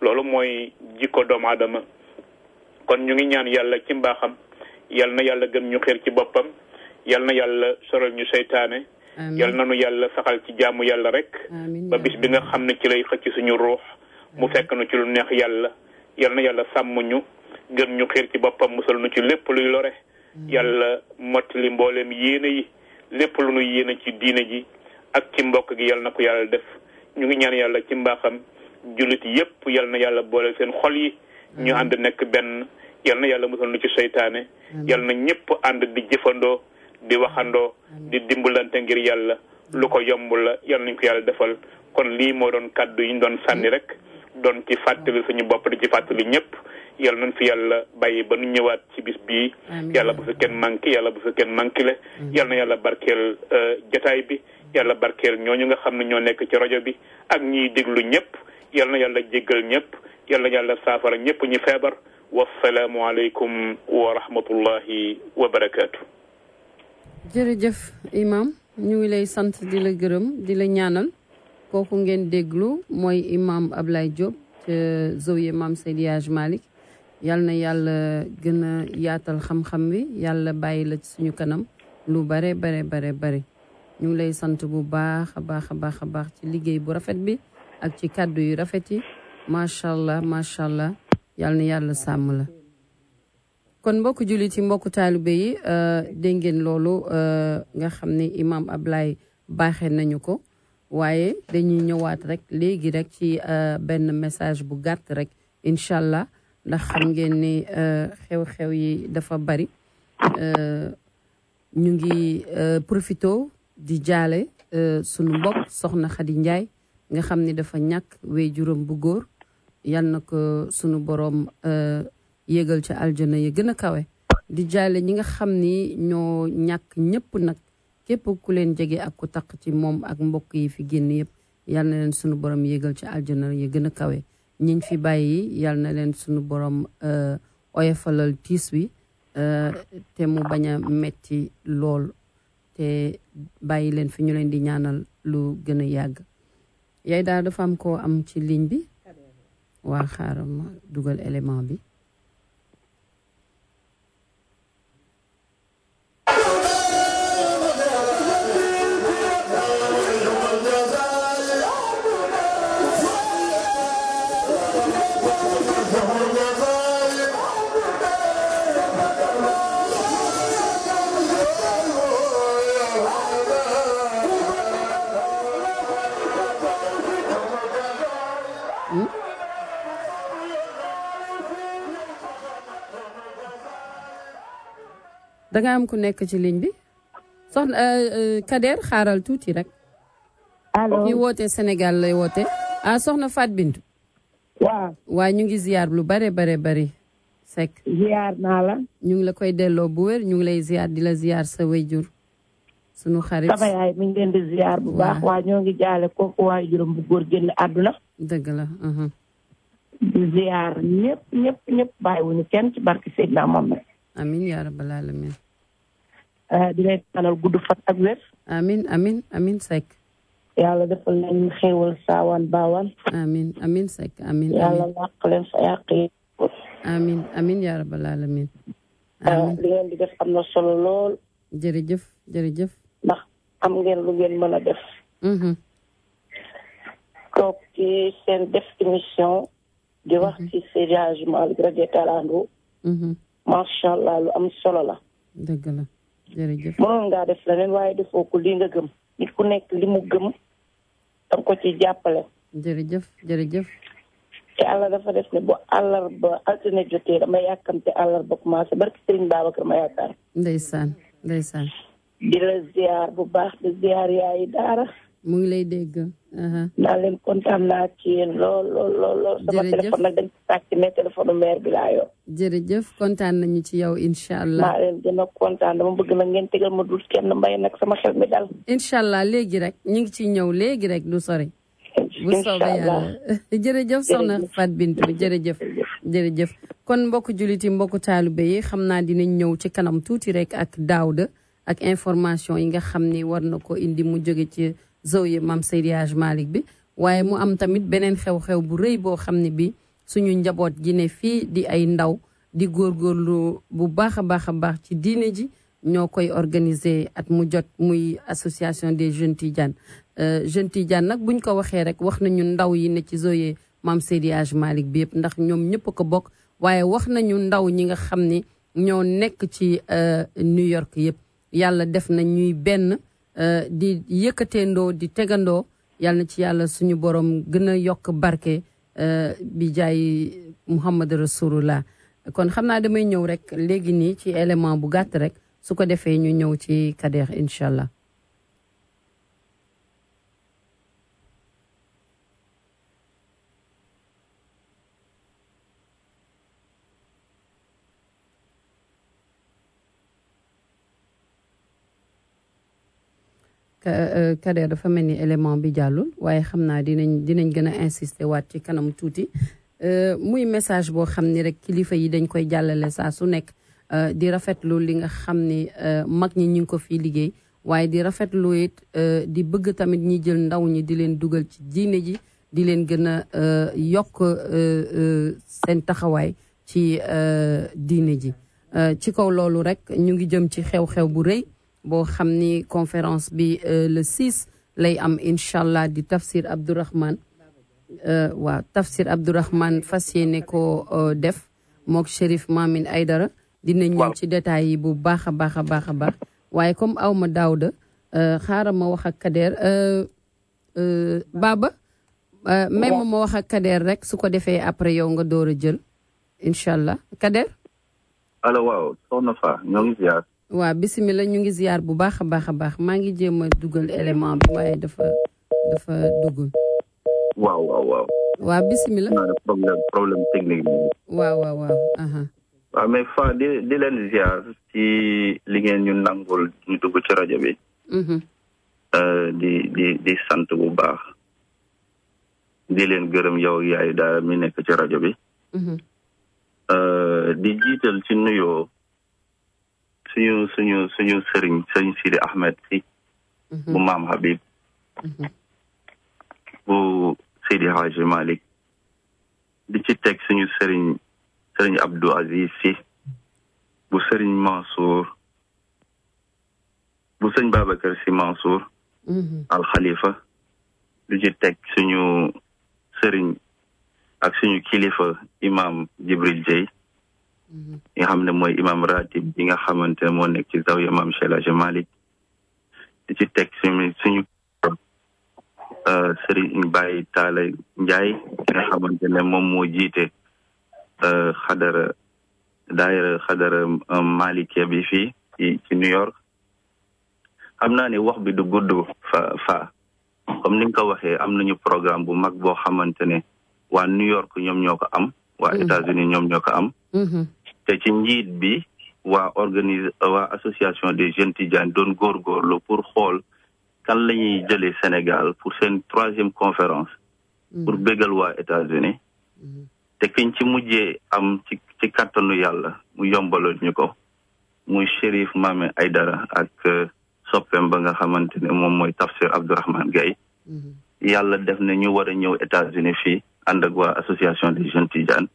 loolu mooy jikko doomu aadama kon ñu ngi ñaan yàlla ci mbaaxam yal na yàlla gën ñu xir ci boppam yal na yàlla soral ñu seytaane yal na nu yàlla saxal ci jaamu yàlla rek ba bis bi nga xam ne ci lay xëcc suñu ruux mu fekk nu ci lu neex yàlla yal na yàlla sàmm ñu gën ñu xir ci boppam musal nu ci lépp luy lore yàlla mottali mbooleem yéene yi lépp lu nu yéene ci diine ji ak ci mbokk gi yal na ko yàlla def ñu ngi ñaan yàlla ci mbaaxam jullit yépp yal na yàlla boole seen xol yi ñu ànd nekk benn yal na yàlla musal nu ci seytaane yal na ñëpp ànd di jëfandoo di waxandoo di dimbalante ngir yàlla lu ko yomb la yal nañ ko yàlla defal kon lii moo doon kàddu yi ñu doon sànni rek doon ci fàttali suñu bopp di ci fàttali ñëpp yal nañ fi yàlla bàyyi ba nu ñëwaat ci bis bii yàlla bu fi kenn manqué yàlla bu fi kenn manqué le yal na yàlla barkeel jotaay bi yàlla barkeel ñooñu nga xam ne ñoo nekk ci rajo bi ak ñiy déglu ñëpp yal na yàlla jéggal ñëpp yal na yàlla saafara ñëpp ñu feebar wasalaamu aleykum wa rahmatullahi wa barakaatu. jërëjëf imam ñu ngi lay sant di la gërëm di la ñaanal kooku ngeen déglu mooy imam Ablaye Diop ca Zawiya Maam Seydi Hadj Malick yal na yàlla gën a yaatal xam-xam wi yàlla bàyyi la ci suñu kanam lu bare bare bare bare ñu ngi lay sant bu baax a baax a baax a baax ci liggéey bu rafet bi ak ci kàddu yu rafet yi macha allah macha allah yal na yàlla sàmm la kon mbokku jullit yi mbokku taalibe yi dégg ngeen loolu nga xam ne imam Ablaye baaxee nañu ko waaye dañuy ñëwaat rek léegi rek ci benn message bu gàtt rek incha allah ndax xam ngeen ni xew-xew yi dafa bari ñu ngi profito di jaale sunu mbokk soxna Khady Ndiaye nga xam ni dafa ñàkk wéy juróom bu góor yal na ko sunu borom yégal ca aljana ya gën a kawe di jaale ñi nga xam ni ñoo ñàkk ñëpp nag képp ku leen jege ak ku taq ci moom ak mbokk yi fi génn yëpp yal na leen sunu borom yégal ca aljana ya gën a kawe ñiñ fi bàyyi yal na leen sunu borom oyofalal tiis wi te mu bañ a metti lool te bàyyi leen fi ñu leen di ñaanal lu gën a yàgg yaay daal dafa am koo am ci ligne bi waa xaaral ma dugal élément bi da nga am ku nekk ci ligne bi soxna Kader xaaral tuuti rek. allo ki woote Sénégal lay woote. ah soxna Fat Bintou. waaw. waa ñu ngi ziar lu bare bare bari. Seck ziar naa la. ñu ngi la koy delloo bu wér ñu ngi lay ziar di la ziar sa wayjur sunu xarit sama yaay mi ngi leen di ziar bu baax waa ñoo ngi jaale kooku waaye juróom bu góor génn àdduna. dëgg la. di ziar ñëpp ñëpp ñëpp bàyyiwuñu kenn ci barke Seydina Mohamed. amin yaa rabbal alamin di leen ñaanal gudd fan ak wér. amin amin amin Seck. yàlla defal nañu xéewal saawaan baawaan. amin amin Seck amin yàlla làq leen fa yàq yi. amin amin yaa rabbal alamin li ngeen di def am na solo lool. jërëjëf jërëjëf. ndax am ngeen lu ngeen mën a def. toog ci seen def émission. di wax ci Seydi Hadji Malick radiyallahu anhu. macha allah lu am solo la. dëgg la jërëjëf. mënoon ngaa def leneen waaye defoo ko li nga gëm. nit ku nekk li mu gëm danga ko ci jàppale. jërëjëf jërëjëf. te àlla dafa def ne bu àllarba altine jotee dama yàkkamte àllarba commencé barki Serigne Babacar ma yaakaar. ndeysaan ndeysaan. di la ziar bu baax di ziar yaayi daara. mu ngi lay dégg. naa leen kontaan naa ci yéen lool lool lool lool. sama téléphone nag dañ ci sàcc mais téléphone maire bi laa yor. jërëjëf kontaan nañu ci yow incha allah. maa leen gën a kontaan dama bëgg nag ngeen tegal ma dul kenn mbay nag sama xel mi dal. incha allah léegi rek ñu ngi ciy ñëw léegi rek du sori. bu soobee yàlla jërëjëf soxna Fat Bintou jërëjëf. jërëjëf kon mbokku jullit yi mbokku taalibe yi xam naa dinañ ñëw ci kanam tuuti rek ak Daouda ak information yi nga xam ni war na ko indi mu jóge ci. Zawiya Maam Seydi Hadj Malick bi waaye mu am tamit beneen xew-xew bu rëy boo xam ne bi suñu njaboot gi ne fii di ay ndaw di góorgóorlu bu baax a baax a baax ci diine ji ñoo koy organiser at mu jot muy association des jeunes Tidiane jeune Tidiane nag buñ ko waxee rek wax nañu ndaw yi ne ci Zoye Maam Seydi Hadj Malick bi yëpp ndax ñoom ñëpp ko bokk waaye wax nañu ndaw ñi nga xam ni ñoo nekk ci New York yëpp yàlla def na ñuy benn di yëkkateendoo di tegandoo yàlla na ci yàlla suñu borom gën a yokk barke bi jaay Muhammad Rasulullah kon xam naa damay ñëw rek léegi nii ci élément bu gàtt rek su ko defee ñu ñëw ci Kader incha allah. Kader dafa mel ni élément bi jàllul waaye xam naa dinañ dinañ gën a insister waat ci kanam tuuti muy message boo xam ni rek kilifa yi dañ koy jàllale saa su nekk di rafetlu li nga xam ni mag ñi ñu ngi ko fii liggéey waaye di rafetlu it di bëgg tamit ñi jël ndaw ñi di leen dugal ci diine ji di leen gën a yokk seen taxawaay ci diine ji ci kaw loolu rek ñu ngi jëm ci xew-xew bu rëy boo xam ni conférence bi le 6 lay am incha allah di tafsir Abdourahman waaw tafsir Abdourahman fas yéene ko def mook Chérif Mamine Aydara dina ñëw ci détails yi bu baax a baax a baax a baax waaye comme aw ma daawda xaaral ma wax ak Kader Baba may ma ma wax ak Kader rek su ko defee après yow nga door a jël incha allah Kader. allo waaw soxna Fa ñoo ngi ziar. waaw bisimilah ñu ngi ziar bu baax a baax a baax maa ngi jéem a dugal élément bi waaye dafa dafa duggul. waaw waaw waaw. waaw bisimilah. problème problème technique bi. waaw waaw waaw. waaw mais fa di di leen ziar ci li ngeen ñu nangul ñu dugg ci rajo bi. di di di sant bu baax. di leen gërëm yow yaay daal mi nekk ci rajo bi. di jiital ci nuyoo. suñu suñu suñu sëriñ sëriñ Sidi Ahmed si bu maam Habib bu Seydi Hadji Malick di ci teg suñu sëriñ sëriñ Abdou Aziz si bu sëriñ Mansour bu sëñ Babacar si Mansour al Khalifa di ci teg suñu sëriñ ak suñu kilifa imam Jibril Dieye nga xam ne mooy imam ratib bi nga xamante ne moo nekk ci zawiya maam Cheikh El Hadji Malick di ci teg suñu suñu Serigne Baye Talla Ndiaye ki nga xamante ne moom moo jiite xadara daayira xadara Malikia bi fii ci ci New York xam naa ne wax bi du gudd fa fa comme ni nga ko waxee am nañu programme bu mag boo xamante ne waa New York ñoom ñoo ko am waa États-Unis ñoom ñoo ko am te ci njiit bi waa organise waa association des jeunes Tidiane doon góorgóorlu pour xool kan la ñuy jëlee Sénégal pour seen troisième conférence pour bégal waa États-Unis te kiñ ci mujjee am ci ci kàttanu yàlla mu yombaloon ñu ko muy Chérif Mame Aydara ak soppeem ba nga xamante ne moom mooy Tafsir Abdourahmane Gaye yàlla def na ñu war a ñëw États-Unis fii ànd ak waa association des jeunes Tidiane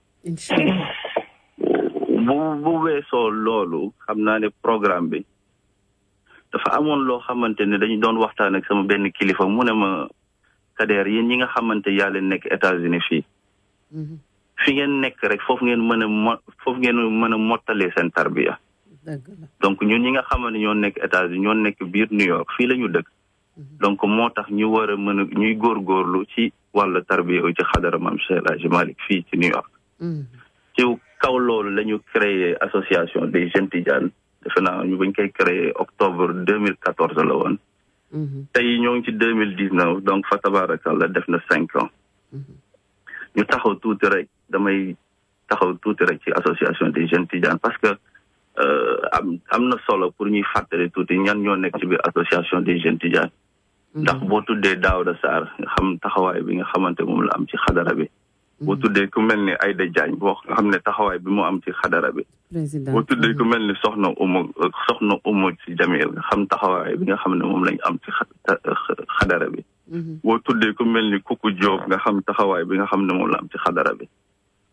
bu bu weesoo loolu xam naa ne programme bi dafa amoon loo xamante ne dañu doon waxtaan ak sama benn kilifa mu ne ma Kader yéen ñi nga xamante yaa leen nekk États-Unis fii fi ngeen nekk rek foofu ngeen mën a mo foofu ngeen mën a mottalee seen tarbiya donc ñun ñi nga xamante ñoo nekk États-Unis ñoo nekk biir New York fii la ñu dëkk donc moo tax ñu war a mën a ñuy góorgóorlu ci wàllu tarbiya ci xadara maam Cheikh El Hadji Malick fii ci New York ci kaw loolu la ñu créé association des jeunes Tidiane defe naa ñu bañ koy créé octobre deux mille quatorze la woon tey ñoo ngi ci deux mille dix neuf donc fa tabarakallah def na cinq ans ñu taxaw tuuti rek damay taxaw tuuti rek ci association des jeunes Tidiane parce que am am na solo pour ñuy fàttali tuuti ñan ñoo nekk ci biir association des jeunes Tidiane ndax boo tuddee Daouda Sarr nga xam taxawaay bi nga xamante moom la am ci xadara bi boo tuddee ku mel ni Aïda Diagne boo nga xam ne taxawaay bi mu am ci xadara bi boo tuddee ku mel ni soxna umu soxna umu ci jamil nga xam taxawaay bi nga xam ne moom lañ am ci xadara bi boo tuddee ku mel ni Kuku Diop nga xam taxawaay bi nga xam ne moom la am ci xadara bi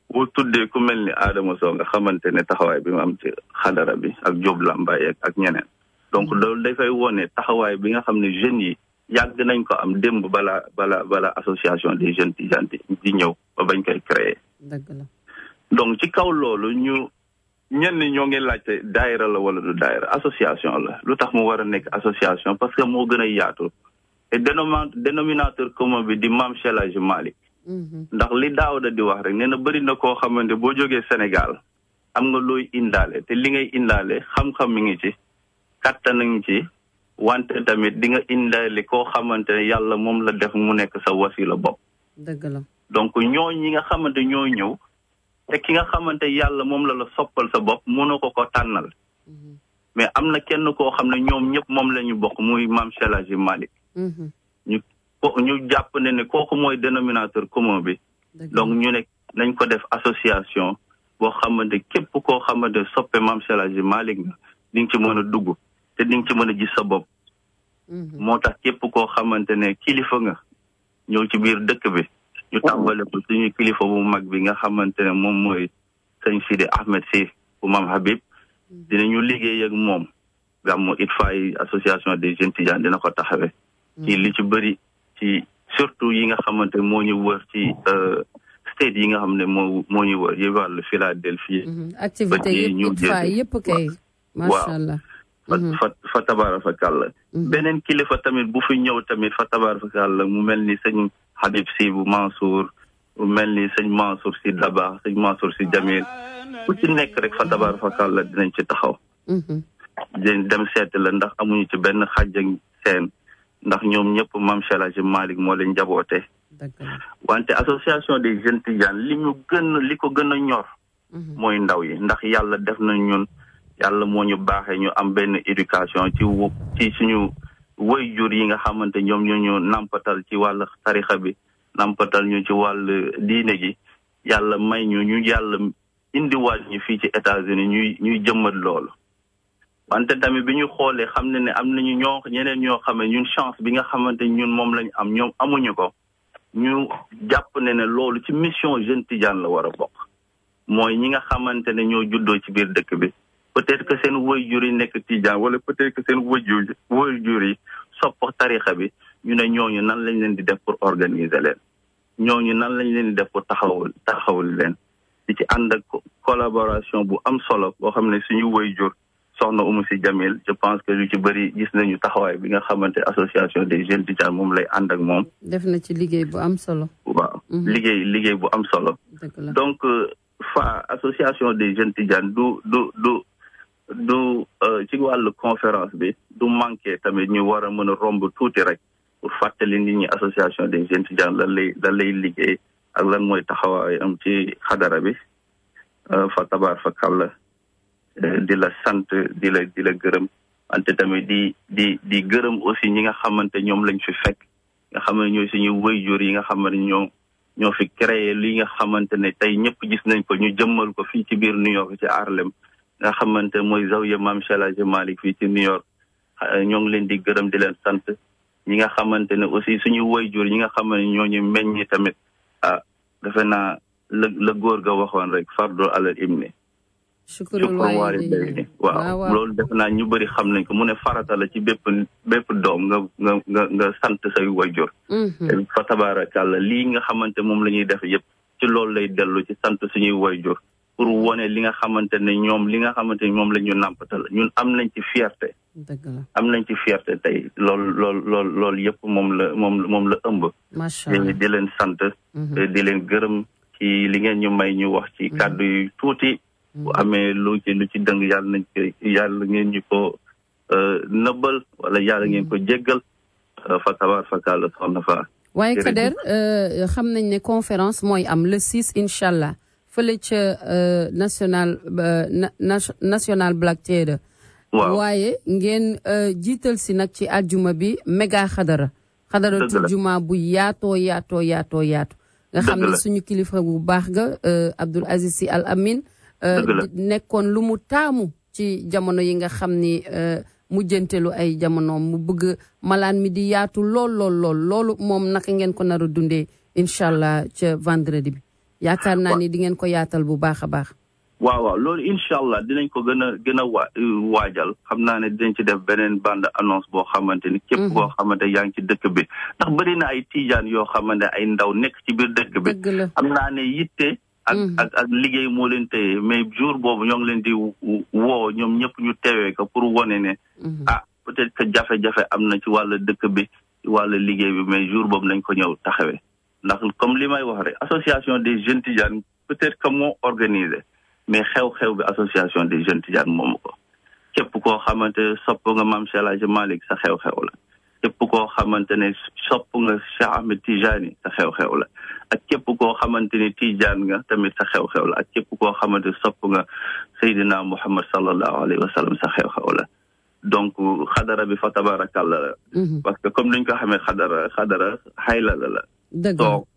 boo tuddee ku mel ni Adama Sow nga xamante ne taxawaay bi mu am ci xadara bi ak Diop Lambaye ak ak ñeneen donc loolu dafay wone taxawaay bi nga xam ne jeunes yi yàgg nañ ko am démb bala bala bala association des jeunes Tidiane di ñëw ba bañ koy créer dëgg la donc ci kaw loolu ñu ñenn ñoo ngi laajte daayira la wala du daayira association la lu tax mu war a nekk association parce que moo gën a yaatu te dénoma dénominateur commun bi di Mame Cheikh El Hadji Malick ndax li Daawda di wax rek nee na bëri na koo xamante boo jógee Sénégal am nga looy indaale te li ngay indaale xam-xam mi ngi ci kattan ngi ci wante tamit di nga indaale koo xamante ne yàlla moom la def mu nekk sa wasila bopp dëgg la donc ñoo ñi nga xamante ñoo ñëw te ki nga xamante yàlla moom la la soppal sa bopp mënoo ko ko tànnal mais am na kenn koo xam ne ñoom ñëpp moom la ñu bokk muy Mame Cheikh El Hadji Malick ñu ko ñu jàpp ne ne kooku mooy dénominateur commun bi donc ñu ne nañ ko def association boo xamante képp koo xamante soppe Mame Cheikh El Hadji Malick nga di nga ci mën a dugg te di nga ci mën a gis sa bopp moo tax képp koo xamante ne kilifa nga ñëw ci biir dëkk bi ñu tàmbale ko suñu kilifa bu mag bi nga xamante ne moom mooy sëñ Sidi Ahmed si bu Mame Habib dinañu liggéey ak moom gàmmu ITFA yi association des jeunes Tidiane dina ko taxawee ci li ci bëri ci surtout yi nga xamante moo ñu wër ci state yi nga xam ne moo moo ñu wër yi wàllu Philadelphie activité yëpp fa yëpp kay macha allah fa fa fa tabaara fa kàlla beneen kilifa tamit bu fi ñëw tamit fa tabaara fa kàlla mu mel ni sëñ Habib si bu Mansour mu mel ni sëñ Mansour si Daba sëñ Mansour si Jamil ku ci nekk rek fa tabaara fa kàlla dinañ ci taxaw dinañ dem seeti la ndax amuñu ci benn xàjj ak seen ndax ñoom ñëpp Mame Cheikh El Hadji Malick moo leen njaboote wante association des jeunes Tidiane li ñu gën li ko gën a ñor mooy ndaw yi ndax yàlla def na ñun yàlla moo ñu baaxee ñu am benn éducation ci ci suñu waajur yi nga xamante ñoom ñoo ñu nampatal ci wàll tarixa bi nampatal ñu ci wàll diine gi yàlla may ñu ñu yàlla indiwaat ñu fii ci États-Unis ñuy ñuy jëmmat loolu wante tamit bi ñu xoolee xam ne ne am nañu ñoo ñeneen ñoo xam ne ñun chance bi nga xamante ñun moom lañu am ñoom amuñu ko ñu jàpp ne ne loolu ci mission jeune Tidiane la war a bokk mooy ñi nga xamante ne ñoo juddoo ci biir dëkk bi peut-être que seen waajur yi nekk Tidiane wala peut-être que seen waajur waajur yi sopp tarixa bi ñu ne ñooñu nan lañ leen di def pour organiser leen ñooñu nan lañ leen di def pour taxawul taxawul leen di ci ànd ak collaboration bu am solo boo xam ne suñu waajur soxna Umu si Jamil je pense que lu ci bëri gis nañu taxawaay bi nga xamante association des jeunes Tidiane moom lay ànd ak moom. def na ci liggéey bu am solo. waaw liggéey liggéey bu am solo. donc fa association des jeunes Tidiane du du du du ci wàllu conférence bi du manqué tamit ñu war a mën a romb tuuti rek pour fàttali nit ñi association des jeunes Tidiane lan lay lan lay liggéey ak lan mooy taxawaay am ci xadara bi fa tabaar fa kàlla di la sant di la di la gërëm wante tamit di di di gërëm aussi ñi nga xamante ñoom lañ fi fekk nga xam ne ñooy suñu waajur yi nga xam ne ñoo ñoo fi créé li nga xamante ne tey ñëpp gis nañ ko ñu jëmmal ko fii ci biir New York ci Harlem nga xamante mooy zawiya Mame Cheikh El Hadji Malick fii ci New York ñoo ngi leen di gërëm di leen sant ñi nga xamante ne aussi suñu waajur ñi nga xam ne ñoo ñu meññi tamit ah defe naa la la góor ga waxoon rek fardu alal ibni shukrul waalidayni waaw loolu def naa ñu bëri xam nañ ko mu ne farata la ci bépp bépp doom nga nga nga nga sant say wayjur fa tabaarakàlla lii nga xamante moom la ñuy def yëpp ci loolu lay dellu ci sant suñuy wayjur pour wone li nga xamante ne ñoom li nga xamante ne moom la ñu nàmpatal ñun am nañ ci fierté am nañ ci fierté tey loolu loolu loolu loolu yëpp moom la moom moom la ëmb di leen sant di leen gërëm ci li ngeen ñu may ñu wax ci kàddu yu tuuti bu amee lu ci lu ci dëng yàlla nañ ko yàlla ngeen ñu ko nëbbal wala yàlla ngeen ko jéggal fa tabaar fa kàlla soxna fa waaye Kader xam nañ ne conférence mooy am le 6 incha allah fële ca national national Black Theatre waaye ngeen jiital si nag ci aljuma bi méga xadara xadaratul juma bu yaatoo yaatoo yaatoo yaatu nga xam ne suñu kilifa bu baax ga Abdoul Aziz Sy Al Amin nekkoon lu mu taamu ci jamono yi nga xam ni mujjantelu ay jamonoom mu bëgg malaan mi di yaatu lool lool lool loolu moom naka ngeen ko nar a dundee incha allah ca vendredi bi. yaakaar naa ni di ngeen ko yaatal bu baax a baax. waaw waaw loolu incha allah dinañ ko gën a gën a waa waajal xam naa ne dinañ ci def beneen bande annonce boo xamante ni. képp koo xamante yaa ngi ci dëkk bi ndax bëri na ay tijaan yoo xamante ay ndaw nekk ci biir dëkk bi. xam naa ne yitte. ak ak ak liggéey moo leen téye mais jour boobu ñoo ngi leen di woo ñoom ñëpp ñu teewee ko pour wane ne. ah peut-être que jafe-jafe am na ci wàllu dëkk bi ci wàllu liggéey bi mais jour boobu nañ ko ñëw taxawee. ndax comme li may wax rek association des jeunes tidianes peut-être que moo organisé. mais xew-xew bi association des jeunes tidianes moomu ko képp koo xamante sopp nga maam Cheikh El Hadj Malick sa xew-xew la képp koo xamante ne sopp nga Cheikh Ahmed Tijani sa xew-xew la ak képp koo xamante ne tijaan nga tamit sa xew-xew la ak képp koo xamante sopp nga Seydina Muhammad sallallahu alayhi wa sallam sa xew-xew la donc xadara bi fa tabarakallah la parce que comme niñ ko xamee xadara xadara xayla la la toog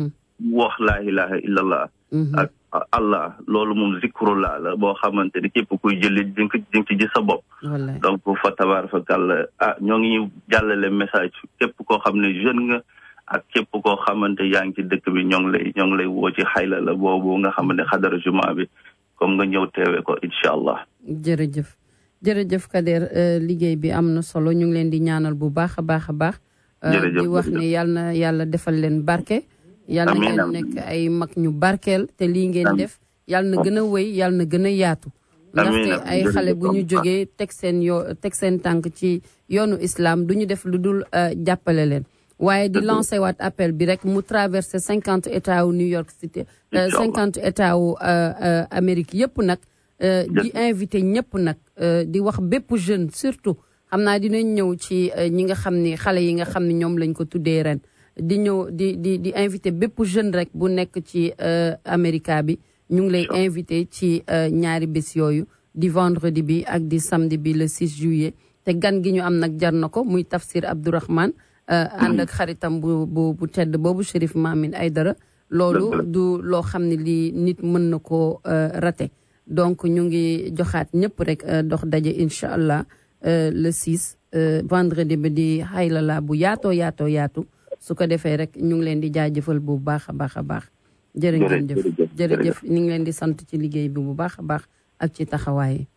wax laa ilaha illallah ak allah loolu moom zikrullah la boo xamante ni képp kuy jëli di nga di nga ci gis sa bopp donc fa tabarakallah ah ñoo ngi jàllale message képp koo xam ne jeune nga ak képp koo xamante yaa ngi ci dëkk bi ñoo ngi lay ñoo ngi lay woo ci xayla la boobu nga xamante xadara juma bi comme nga ñëw teewe ko incha allah jërëjëf jërëjëf Kader liggéey bi am na solo ñu ngi leen di ñaanal bu baax a baax a baax di wax ne yàlla na yàlla defal leen barke yàlla na ngeen nekk ay mag ñu barkeel te lii ngeen def yàlla na gën a wéy yàlla na gën a yaatu ndaxte ay xale bu ñu jógee teg seen yoo teg seen tànk ci yoonu islam du ñu def lu dul jàppale leen waaye di lancé waat appel bi rek mu traversé cinquante états wu New York City cinquante états wu Amérique yëpp nag di invité ñëpp nag di wax bépp jeune surtout xam naa dinañ ñëw ci ñi nga xam ni xale yi nga xam ne ñoom lañ ko tuddee ren di ñëw di di di invité bépp jeune rek bu nekk ci America bi ñu ngi lay invité ci ñaari bés yooyu di vendredi bi ak di samedi bi le 6 juillet te gan gi ñu am nag jar na ko muy Tafsir Abdourahman ànd ak xaritam bu bu bu tedd boobu Chérif Mamine Aydara loolu du loo xam ne lii nit mën na koo raté donc ñu ngi joxaat ñëpp rek dox daje incha allah le 6 vendredi bi di xaylala bu yaatoo yaatoo yaatu su ko defee rek ñu ngi leen di jaajëfal bu baax a baax a baax jërë ngeen jëf jërëjëf ñu ngi leen di sant ci liggéey bi bu baax a baax ak ci taxawaay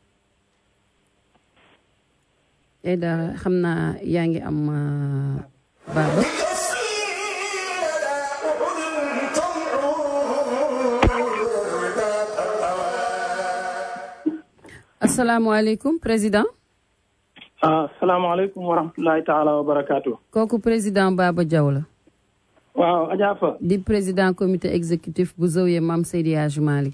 yi da xam naa yaa ngi am baaba asalaamaaleykum président asalaamaaleykum wa rahmatulahi taala wa barakaatu. kooku président Baba Diaw la. waaw Adja Fa. di président comité exécutif bu Zawiya Maam Seydi Hadji Malick.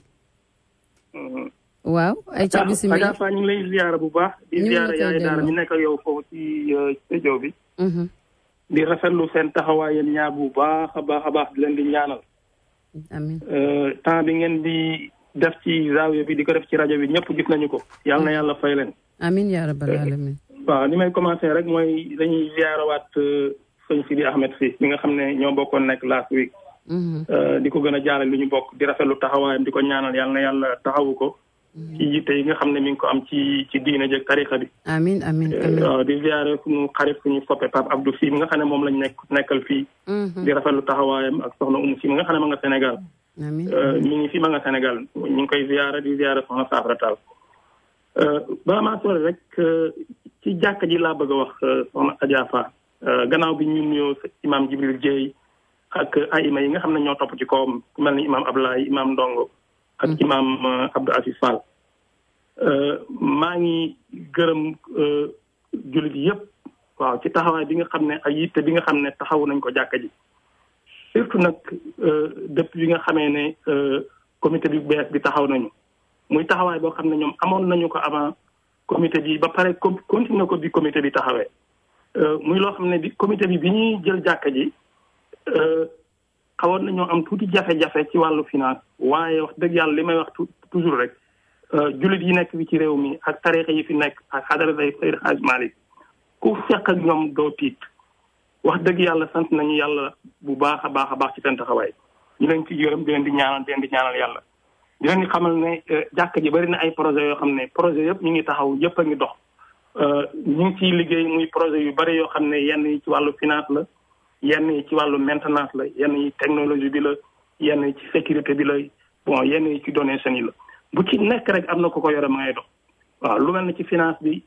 waaw ay ca bisimilah Adja Fa ñu ngi lay ziyaara bu baax. di ziyaara yaay daara ñu nekk yow foofu ci studio bi. di rafetlu seen taxawaay yéen ñaar bu baax a baax a baax di leen di ñaanal. amiin temps bi ngeen di def ci Zawiya bi di ko def ci rajo bi ñëpp gis nañu ko. yàlla na yàlla fay leen. amiin yaa rabbal alamin waaw li may commencé rek mooy dañuy ziyaarawaat sëñ Sidi Ahmed si mi nga xam ne ñoo bokkoon nekk last week di ko gën a jaarale lu ñu bokk di rafetlu taxawaayam di ko ñaanal yàlla na yàlla taxawu ko ci yitte yi nga xam ne mi ngi ko am ci ci diine jëg tarixa bi amiin amiin waaw di ziyaare suñu xarit suñu soppe Pape Abdou si mi nga xam ne moom lañ nekk nekkal fii di rafetlu taxawaayam ak soxna Umu si mi nga xam ne ma nga Sénégal mi ngi fi ma nga Sénégal ñu ngi koy ziyaare di ziyaare soxna Safra Tall bala maa sore rek ci jàkka ji laa bëgg a wax soxna Adja Fa gannaaw bi ñu nuyoo imaam Jibril Dieye ak ayima yi nga xam ne ñoo topp ci kawam ku mel ni imaam Ablaye imaam Ndongo ak imaam Abdou Aziz Fall maa ngi gërëm jullit yëpp waaw ci taxawaay bi nga xam ne ak yitte bi nga xam ne taxawu nañ ko jàkka ji surtout nag depuis bi nga xamee ne comité bi bees bi taxaw nañu muy taxawaay boo xam ne ñoom amoon nañu ko avant comité bi ba pare continuer ko bi comité bi taxawee muy loo xam ne bi comité bi bi ñuy jël jàkka ji xawoon nañoo am tuuti jafe-jafe ci wàllu finance waaye wax dëgg yàlla li may wax toujours rek jullit yi nekk bi ci réew mi ak tarixa yi fi nekk ak xadara day Seydi Hadj Malick ku fekk ak ñoom doo tiit wax dëgg yàlla sant nañu yàlla bu baax a baax a baax ci seen taxawaay ñu leen ci gërëm di leen di ñaanal di leen di ñaanal yàlla di leen di xamal ne jàkk ji bari na ay projet yoo xam ne projet yëpp ñu ngi taxaw yëpp a ngi dox ñu ngi ciy liggéey muy projet yu bari yoo xam ne yenn yi ci wàllu finance la yenn yi ci wàllu maintenance la yenn yi technologie bi la yenn yi ci sécurité bi la bon yenn yi ci donation yi la bu ci nekk rek am na ko ko yore ma ngay dox waaw lu mel ne ci finance bi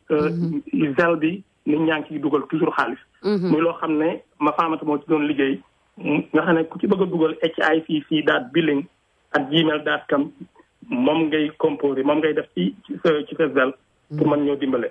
zel bi nit ñaa ngi ciy dugal toujours xaalis muy loo xam ne ma faamata moo ci doon liggéey nga xam ne ku ci bëgg a dugal HICC daat billing ak gmail daat kam moom ngay composé moom ngay def ci ci sa ci sa zel pour mën ñoo dimbale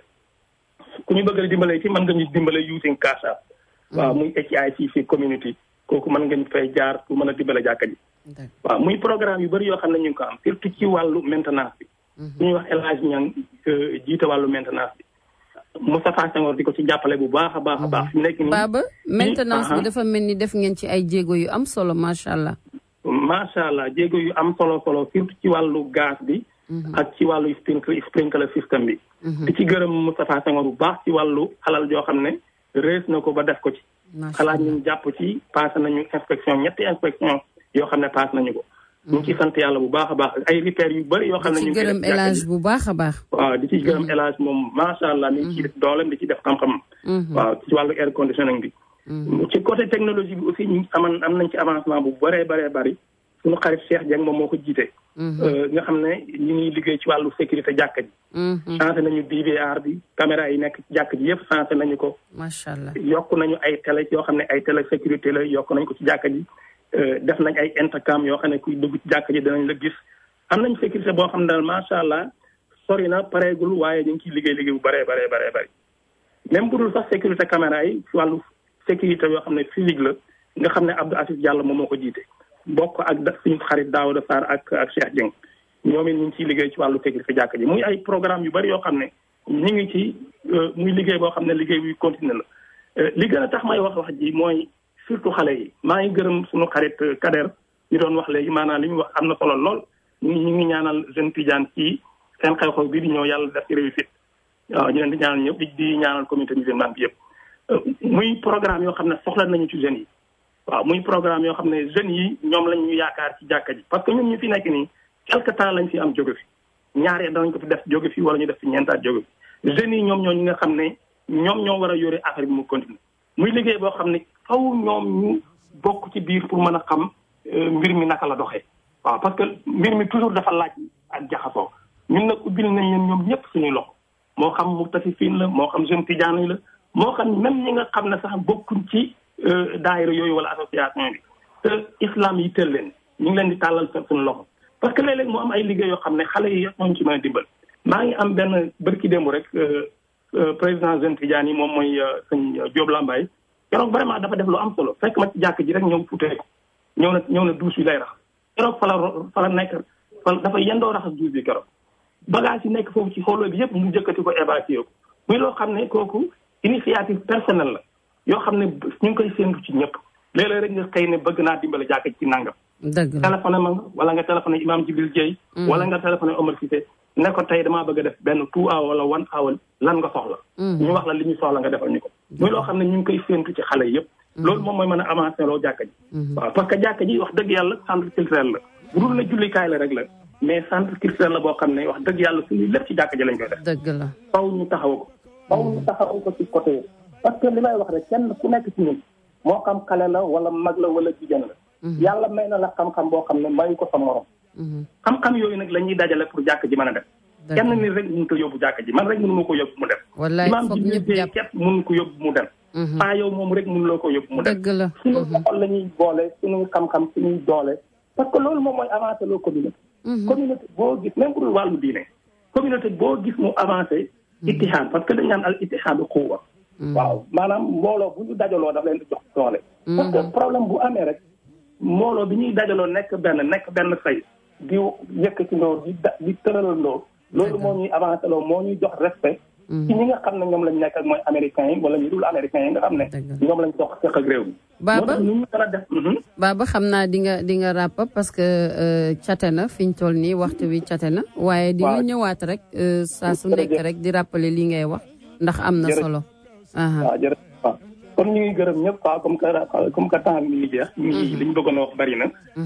ku ñu bëgg a dimbale ci mën nga ñu dimbale using cash app waaw muy HICC community kooku mën nga ñu fay jaar pour mën a dimbale jàkka ji waaw muy programme yu bëri yoo xam ne ñu ngi ko am surtout ci wàllu maintenance bi su ñuy wax El Hadj Niang jiite wàllu maintenance bi Moustapha Senghor di ko ci jàppale bu baax a baax a baax fi mu nekk nii Baba maintenance bi dafa mel ni def ngeen ci ay jéego yu am solo macha allah macha allah jéego yu am solo solo surtout ci wàllu gaz bi ak ci wàllu sprinkler sprinkler système bi di ci gërëm Moustapha Senghor bu baax ci wàllu alal joo xam ne rees na ko ba def ko ci xalaat ñu jàpp ci passé nañu inspection ñetti inspection yoo xam ne passé nañu ko ñu ngi ciy sant yàlla bu baax a baax ay repères yu bëri yoo xam ne ñu ci gërëm élage bu baax a baax waaw di ci gërëm élage moom macha allah mi ngi ciy def dooleem di ci def xam-xam waaw ci wàllu air conditioning bi ci côté technologie bi aussi ñu aman am nañ ci avancement bu bëree bëree bëri suñu xarit Cheikh Dieng moom moo ko jiite nga xam ne ñu ngi liggéey ci wàllu sécurité jàkka ji changé nañu DVR bi caméra yi nekk ci jàkk ji yëpp changé nañu ko macha allah yokk nañu ay télé yoo xam ne ay télé sécurité la yokk nañ ko ci jàkka ji def nañ ay intercam yoo xam ne kuy dugg ci jàkka ji danañ la gis am nañ sécurité boo xam ne daal macha allah sori na pareegul waaye ñu ngi ciy liggéey liggéey bu bëree bëree bëree bëri même bu dul sax sécurité caméra yi ci wàllu sécurité yoo xam ne physique la nga xam ne Abdou Aziz Diallo moom moo ko jiite bokk ak suñu xarit Daouda Sarr ak ak Cheikh Dieng ñoom it ñu ngi ciy liggéey ci wàllu sécurité jàkka ji muy ay programme yu bëri yoo xam ne ñu ngi ci muy liggéey boo xam ne liggéey buy continuer la li gën a tax may wax wax ji mooy surtout xale yi maa ngi gërëm suñu xarit Kader ñu doon wax léegi maanaam li ñu wax am na solo lool ñu ñu ngi ñaanal jeune Tidiane ci seen xew-xew bi di ñëw yàlla def ci réussite waaw ñu leen di ñaanal ñëpp di ñaanal communauté musulmane bi yëpp muy programme yoo xam ne soxla nañu ci jeunes yi waaw muy programme yoo xam ne jeunes yi ñoom lañ ñu yaakaar ci jàkka ji parce que ñun ñu fi nekk nii quelque temps lañ fi am jóge fi ñaaree danañ ko fi def jóge fi wala ñu def fi ñeentaat jóge fi jeunes yi ñoom ñoo ñi nga xam ne ñoom ñoo war a yore affaire bi mu continuer muy liggéey boo xam ne faw ñoom ñu bokk ci biir pour mën a xam mbir mi naka la doxee waaw parce que mbir mi toujours dafa laaj ak jaxasoo ñun nag ubbil nañ leen ñoom ñëpp suñuy loxo moo xam muktasifiin la moo xam jeune tijaan yi la moo xam même ñi nga xam ne sax bokkuñ ci daayira yooyu wala association bi te islam yi tël leen ñu ngi leen di tàllal sa suñu loxo parce que léeg-léeg mu am ay liggéey yoo xam ne xale yi ñoo ci mën a dimbal maa ngi am benn bërki démb rek président jeune tijaan yi moom mooy sëñ Diop Lambaye keroog vraiment dafa def lu am solo fekk ma ci jàkk ji rek ñëw futee ko ñëw na ñëw na douche bi lay rax keroog fa la fa la nekk fa dafa yendoo raxas douche bi keroog bagage yi nekk foofu ci xooloo bi yëpp mu jëkkati ko évacué ko muy loo xam ne kooku initiative personnelle la yoo xam ne ñu ngi koy séntu ci ñëpp léeg-léeg rek nga xëy ne bëgg naa dimbale jàkk ci nangam dëgg la téléphoné ma wala nga téléphoné imam Jibril Dieye wala nga téléphoné Omar Cissé ne ko tey damaa bëgg a def benn two hour wala one hour lan nga soxla ñu wax la li ñu soxla nga defal ñu ko muy loo xam ne ñu ngi koy séntu ci xale yëpp loolu moom mooy mën a avancé loo jàkka ji waaw parce que jàkka ji wax dëgg yàlla centre culturel la bu dul na jullikaay la rek la mais centre culturel la boo xam ne wax dëgg yàlla suñuy lépp ci jàkka ji lañ koy def dëgg la faw ñu taxaw ko faw ñu taxaw ko ci côté parce que li may wax rek kenn ku nekk ci ñun moo xam xale la wala mag la wala jigéen la yàlla may na la xam-xam boo xam ne mayu ko sa morom xam-xam yooyu nag la ñuy dajale pour jàkk ji mën a def kenn nit rek mënut a yóbbu jàkk ji man rek mënu ma ko yóbbu mu dem wallaay imaam foog ji ñëpp ñu jàpp képp mënu ko yóbbu mu dem paa yow moom rek mënuloo ko yóbbu mu dem dëgg la suñu xol la ñuy boole suñuy xam-xam suñuy doole parce que loolu moom mooy avancé loo communauté communauté boo gis même pour wàllu diine communauté boo gis mu avancé ittihaad parce que dañ naan al ittihaadu quwwa waaw maanaam mbooloo bu ñu dajaloo daf leen di jox doole parce que problème bu amee rek mbooloo bi ñuy dajaloo nekk benn nekk benn say di yëkkati ndoo di da di tëralandoo loolu moo ñuy avancé loo moo ñuy jox respect ci ñi nga xam ne ñoom lañ nekk ak mooy américains yi wala ñu dul américains yi nga xam ne ñoom lañ dox seq ak réew mi Baba moo tax ñu mën a def Baba xam naa di nga di nga ràpp parce que euh, cate na fi ñu toll nii waxtu wi cate na waaye di nga Waaw. ñëwaat rek euh, saa su nekk Jërëjëf. rek di rappeler li ngay wax ndax am na Jërëjëf. solo aha waaw jërëjëf waaw kon ñu ngi gërëm ñëpp quoi comme que comme que temps bi mi ngi jeex ñu ngi li ñu bëggoon a wax bari na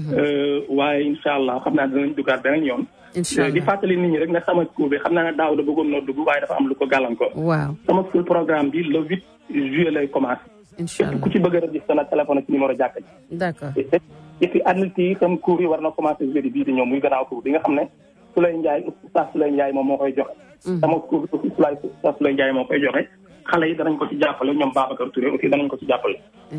waaye incha allah xam naa dinañ duggaat beneen yoon incha di allah fàttali nit ñi rek ne sama school bi xam naa ne daaw da bëggoon noo dugg waaye dafa am lu ko gàllankoor waaw sama school programme bi le huit juillet lay commencé incha allah ku ci bëgg a registré na téléphone ci numéro jàkka ji d'accord et puis adulte yi itam cours yi war na commencé jeudi bii di ñëw muy gannaaw cours bi nga xam ne Souley Ndiaye oustaz Souley Ndiaye moom moo koy joxe sama cours bi aussi Souley oustaz Souley Ndiaye moo koy joxe xale yi danañ ko ci jàppale ñoom Babacar Touré aussi danañ ko ci jàppale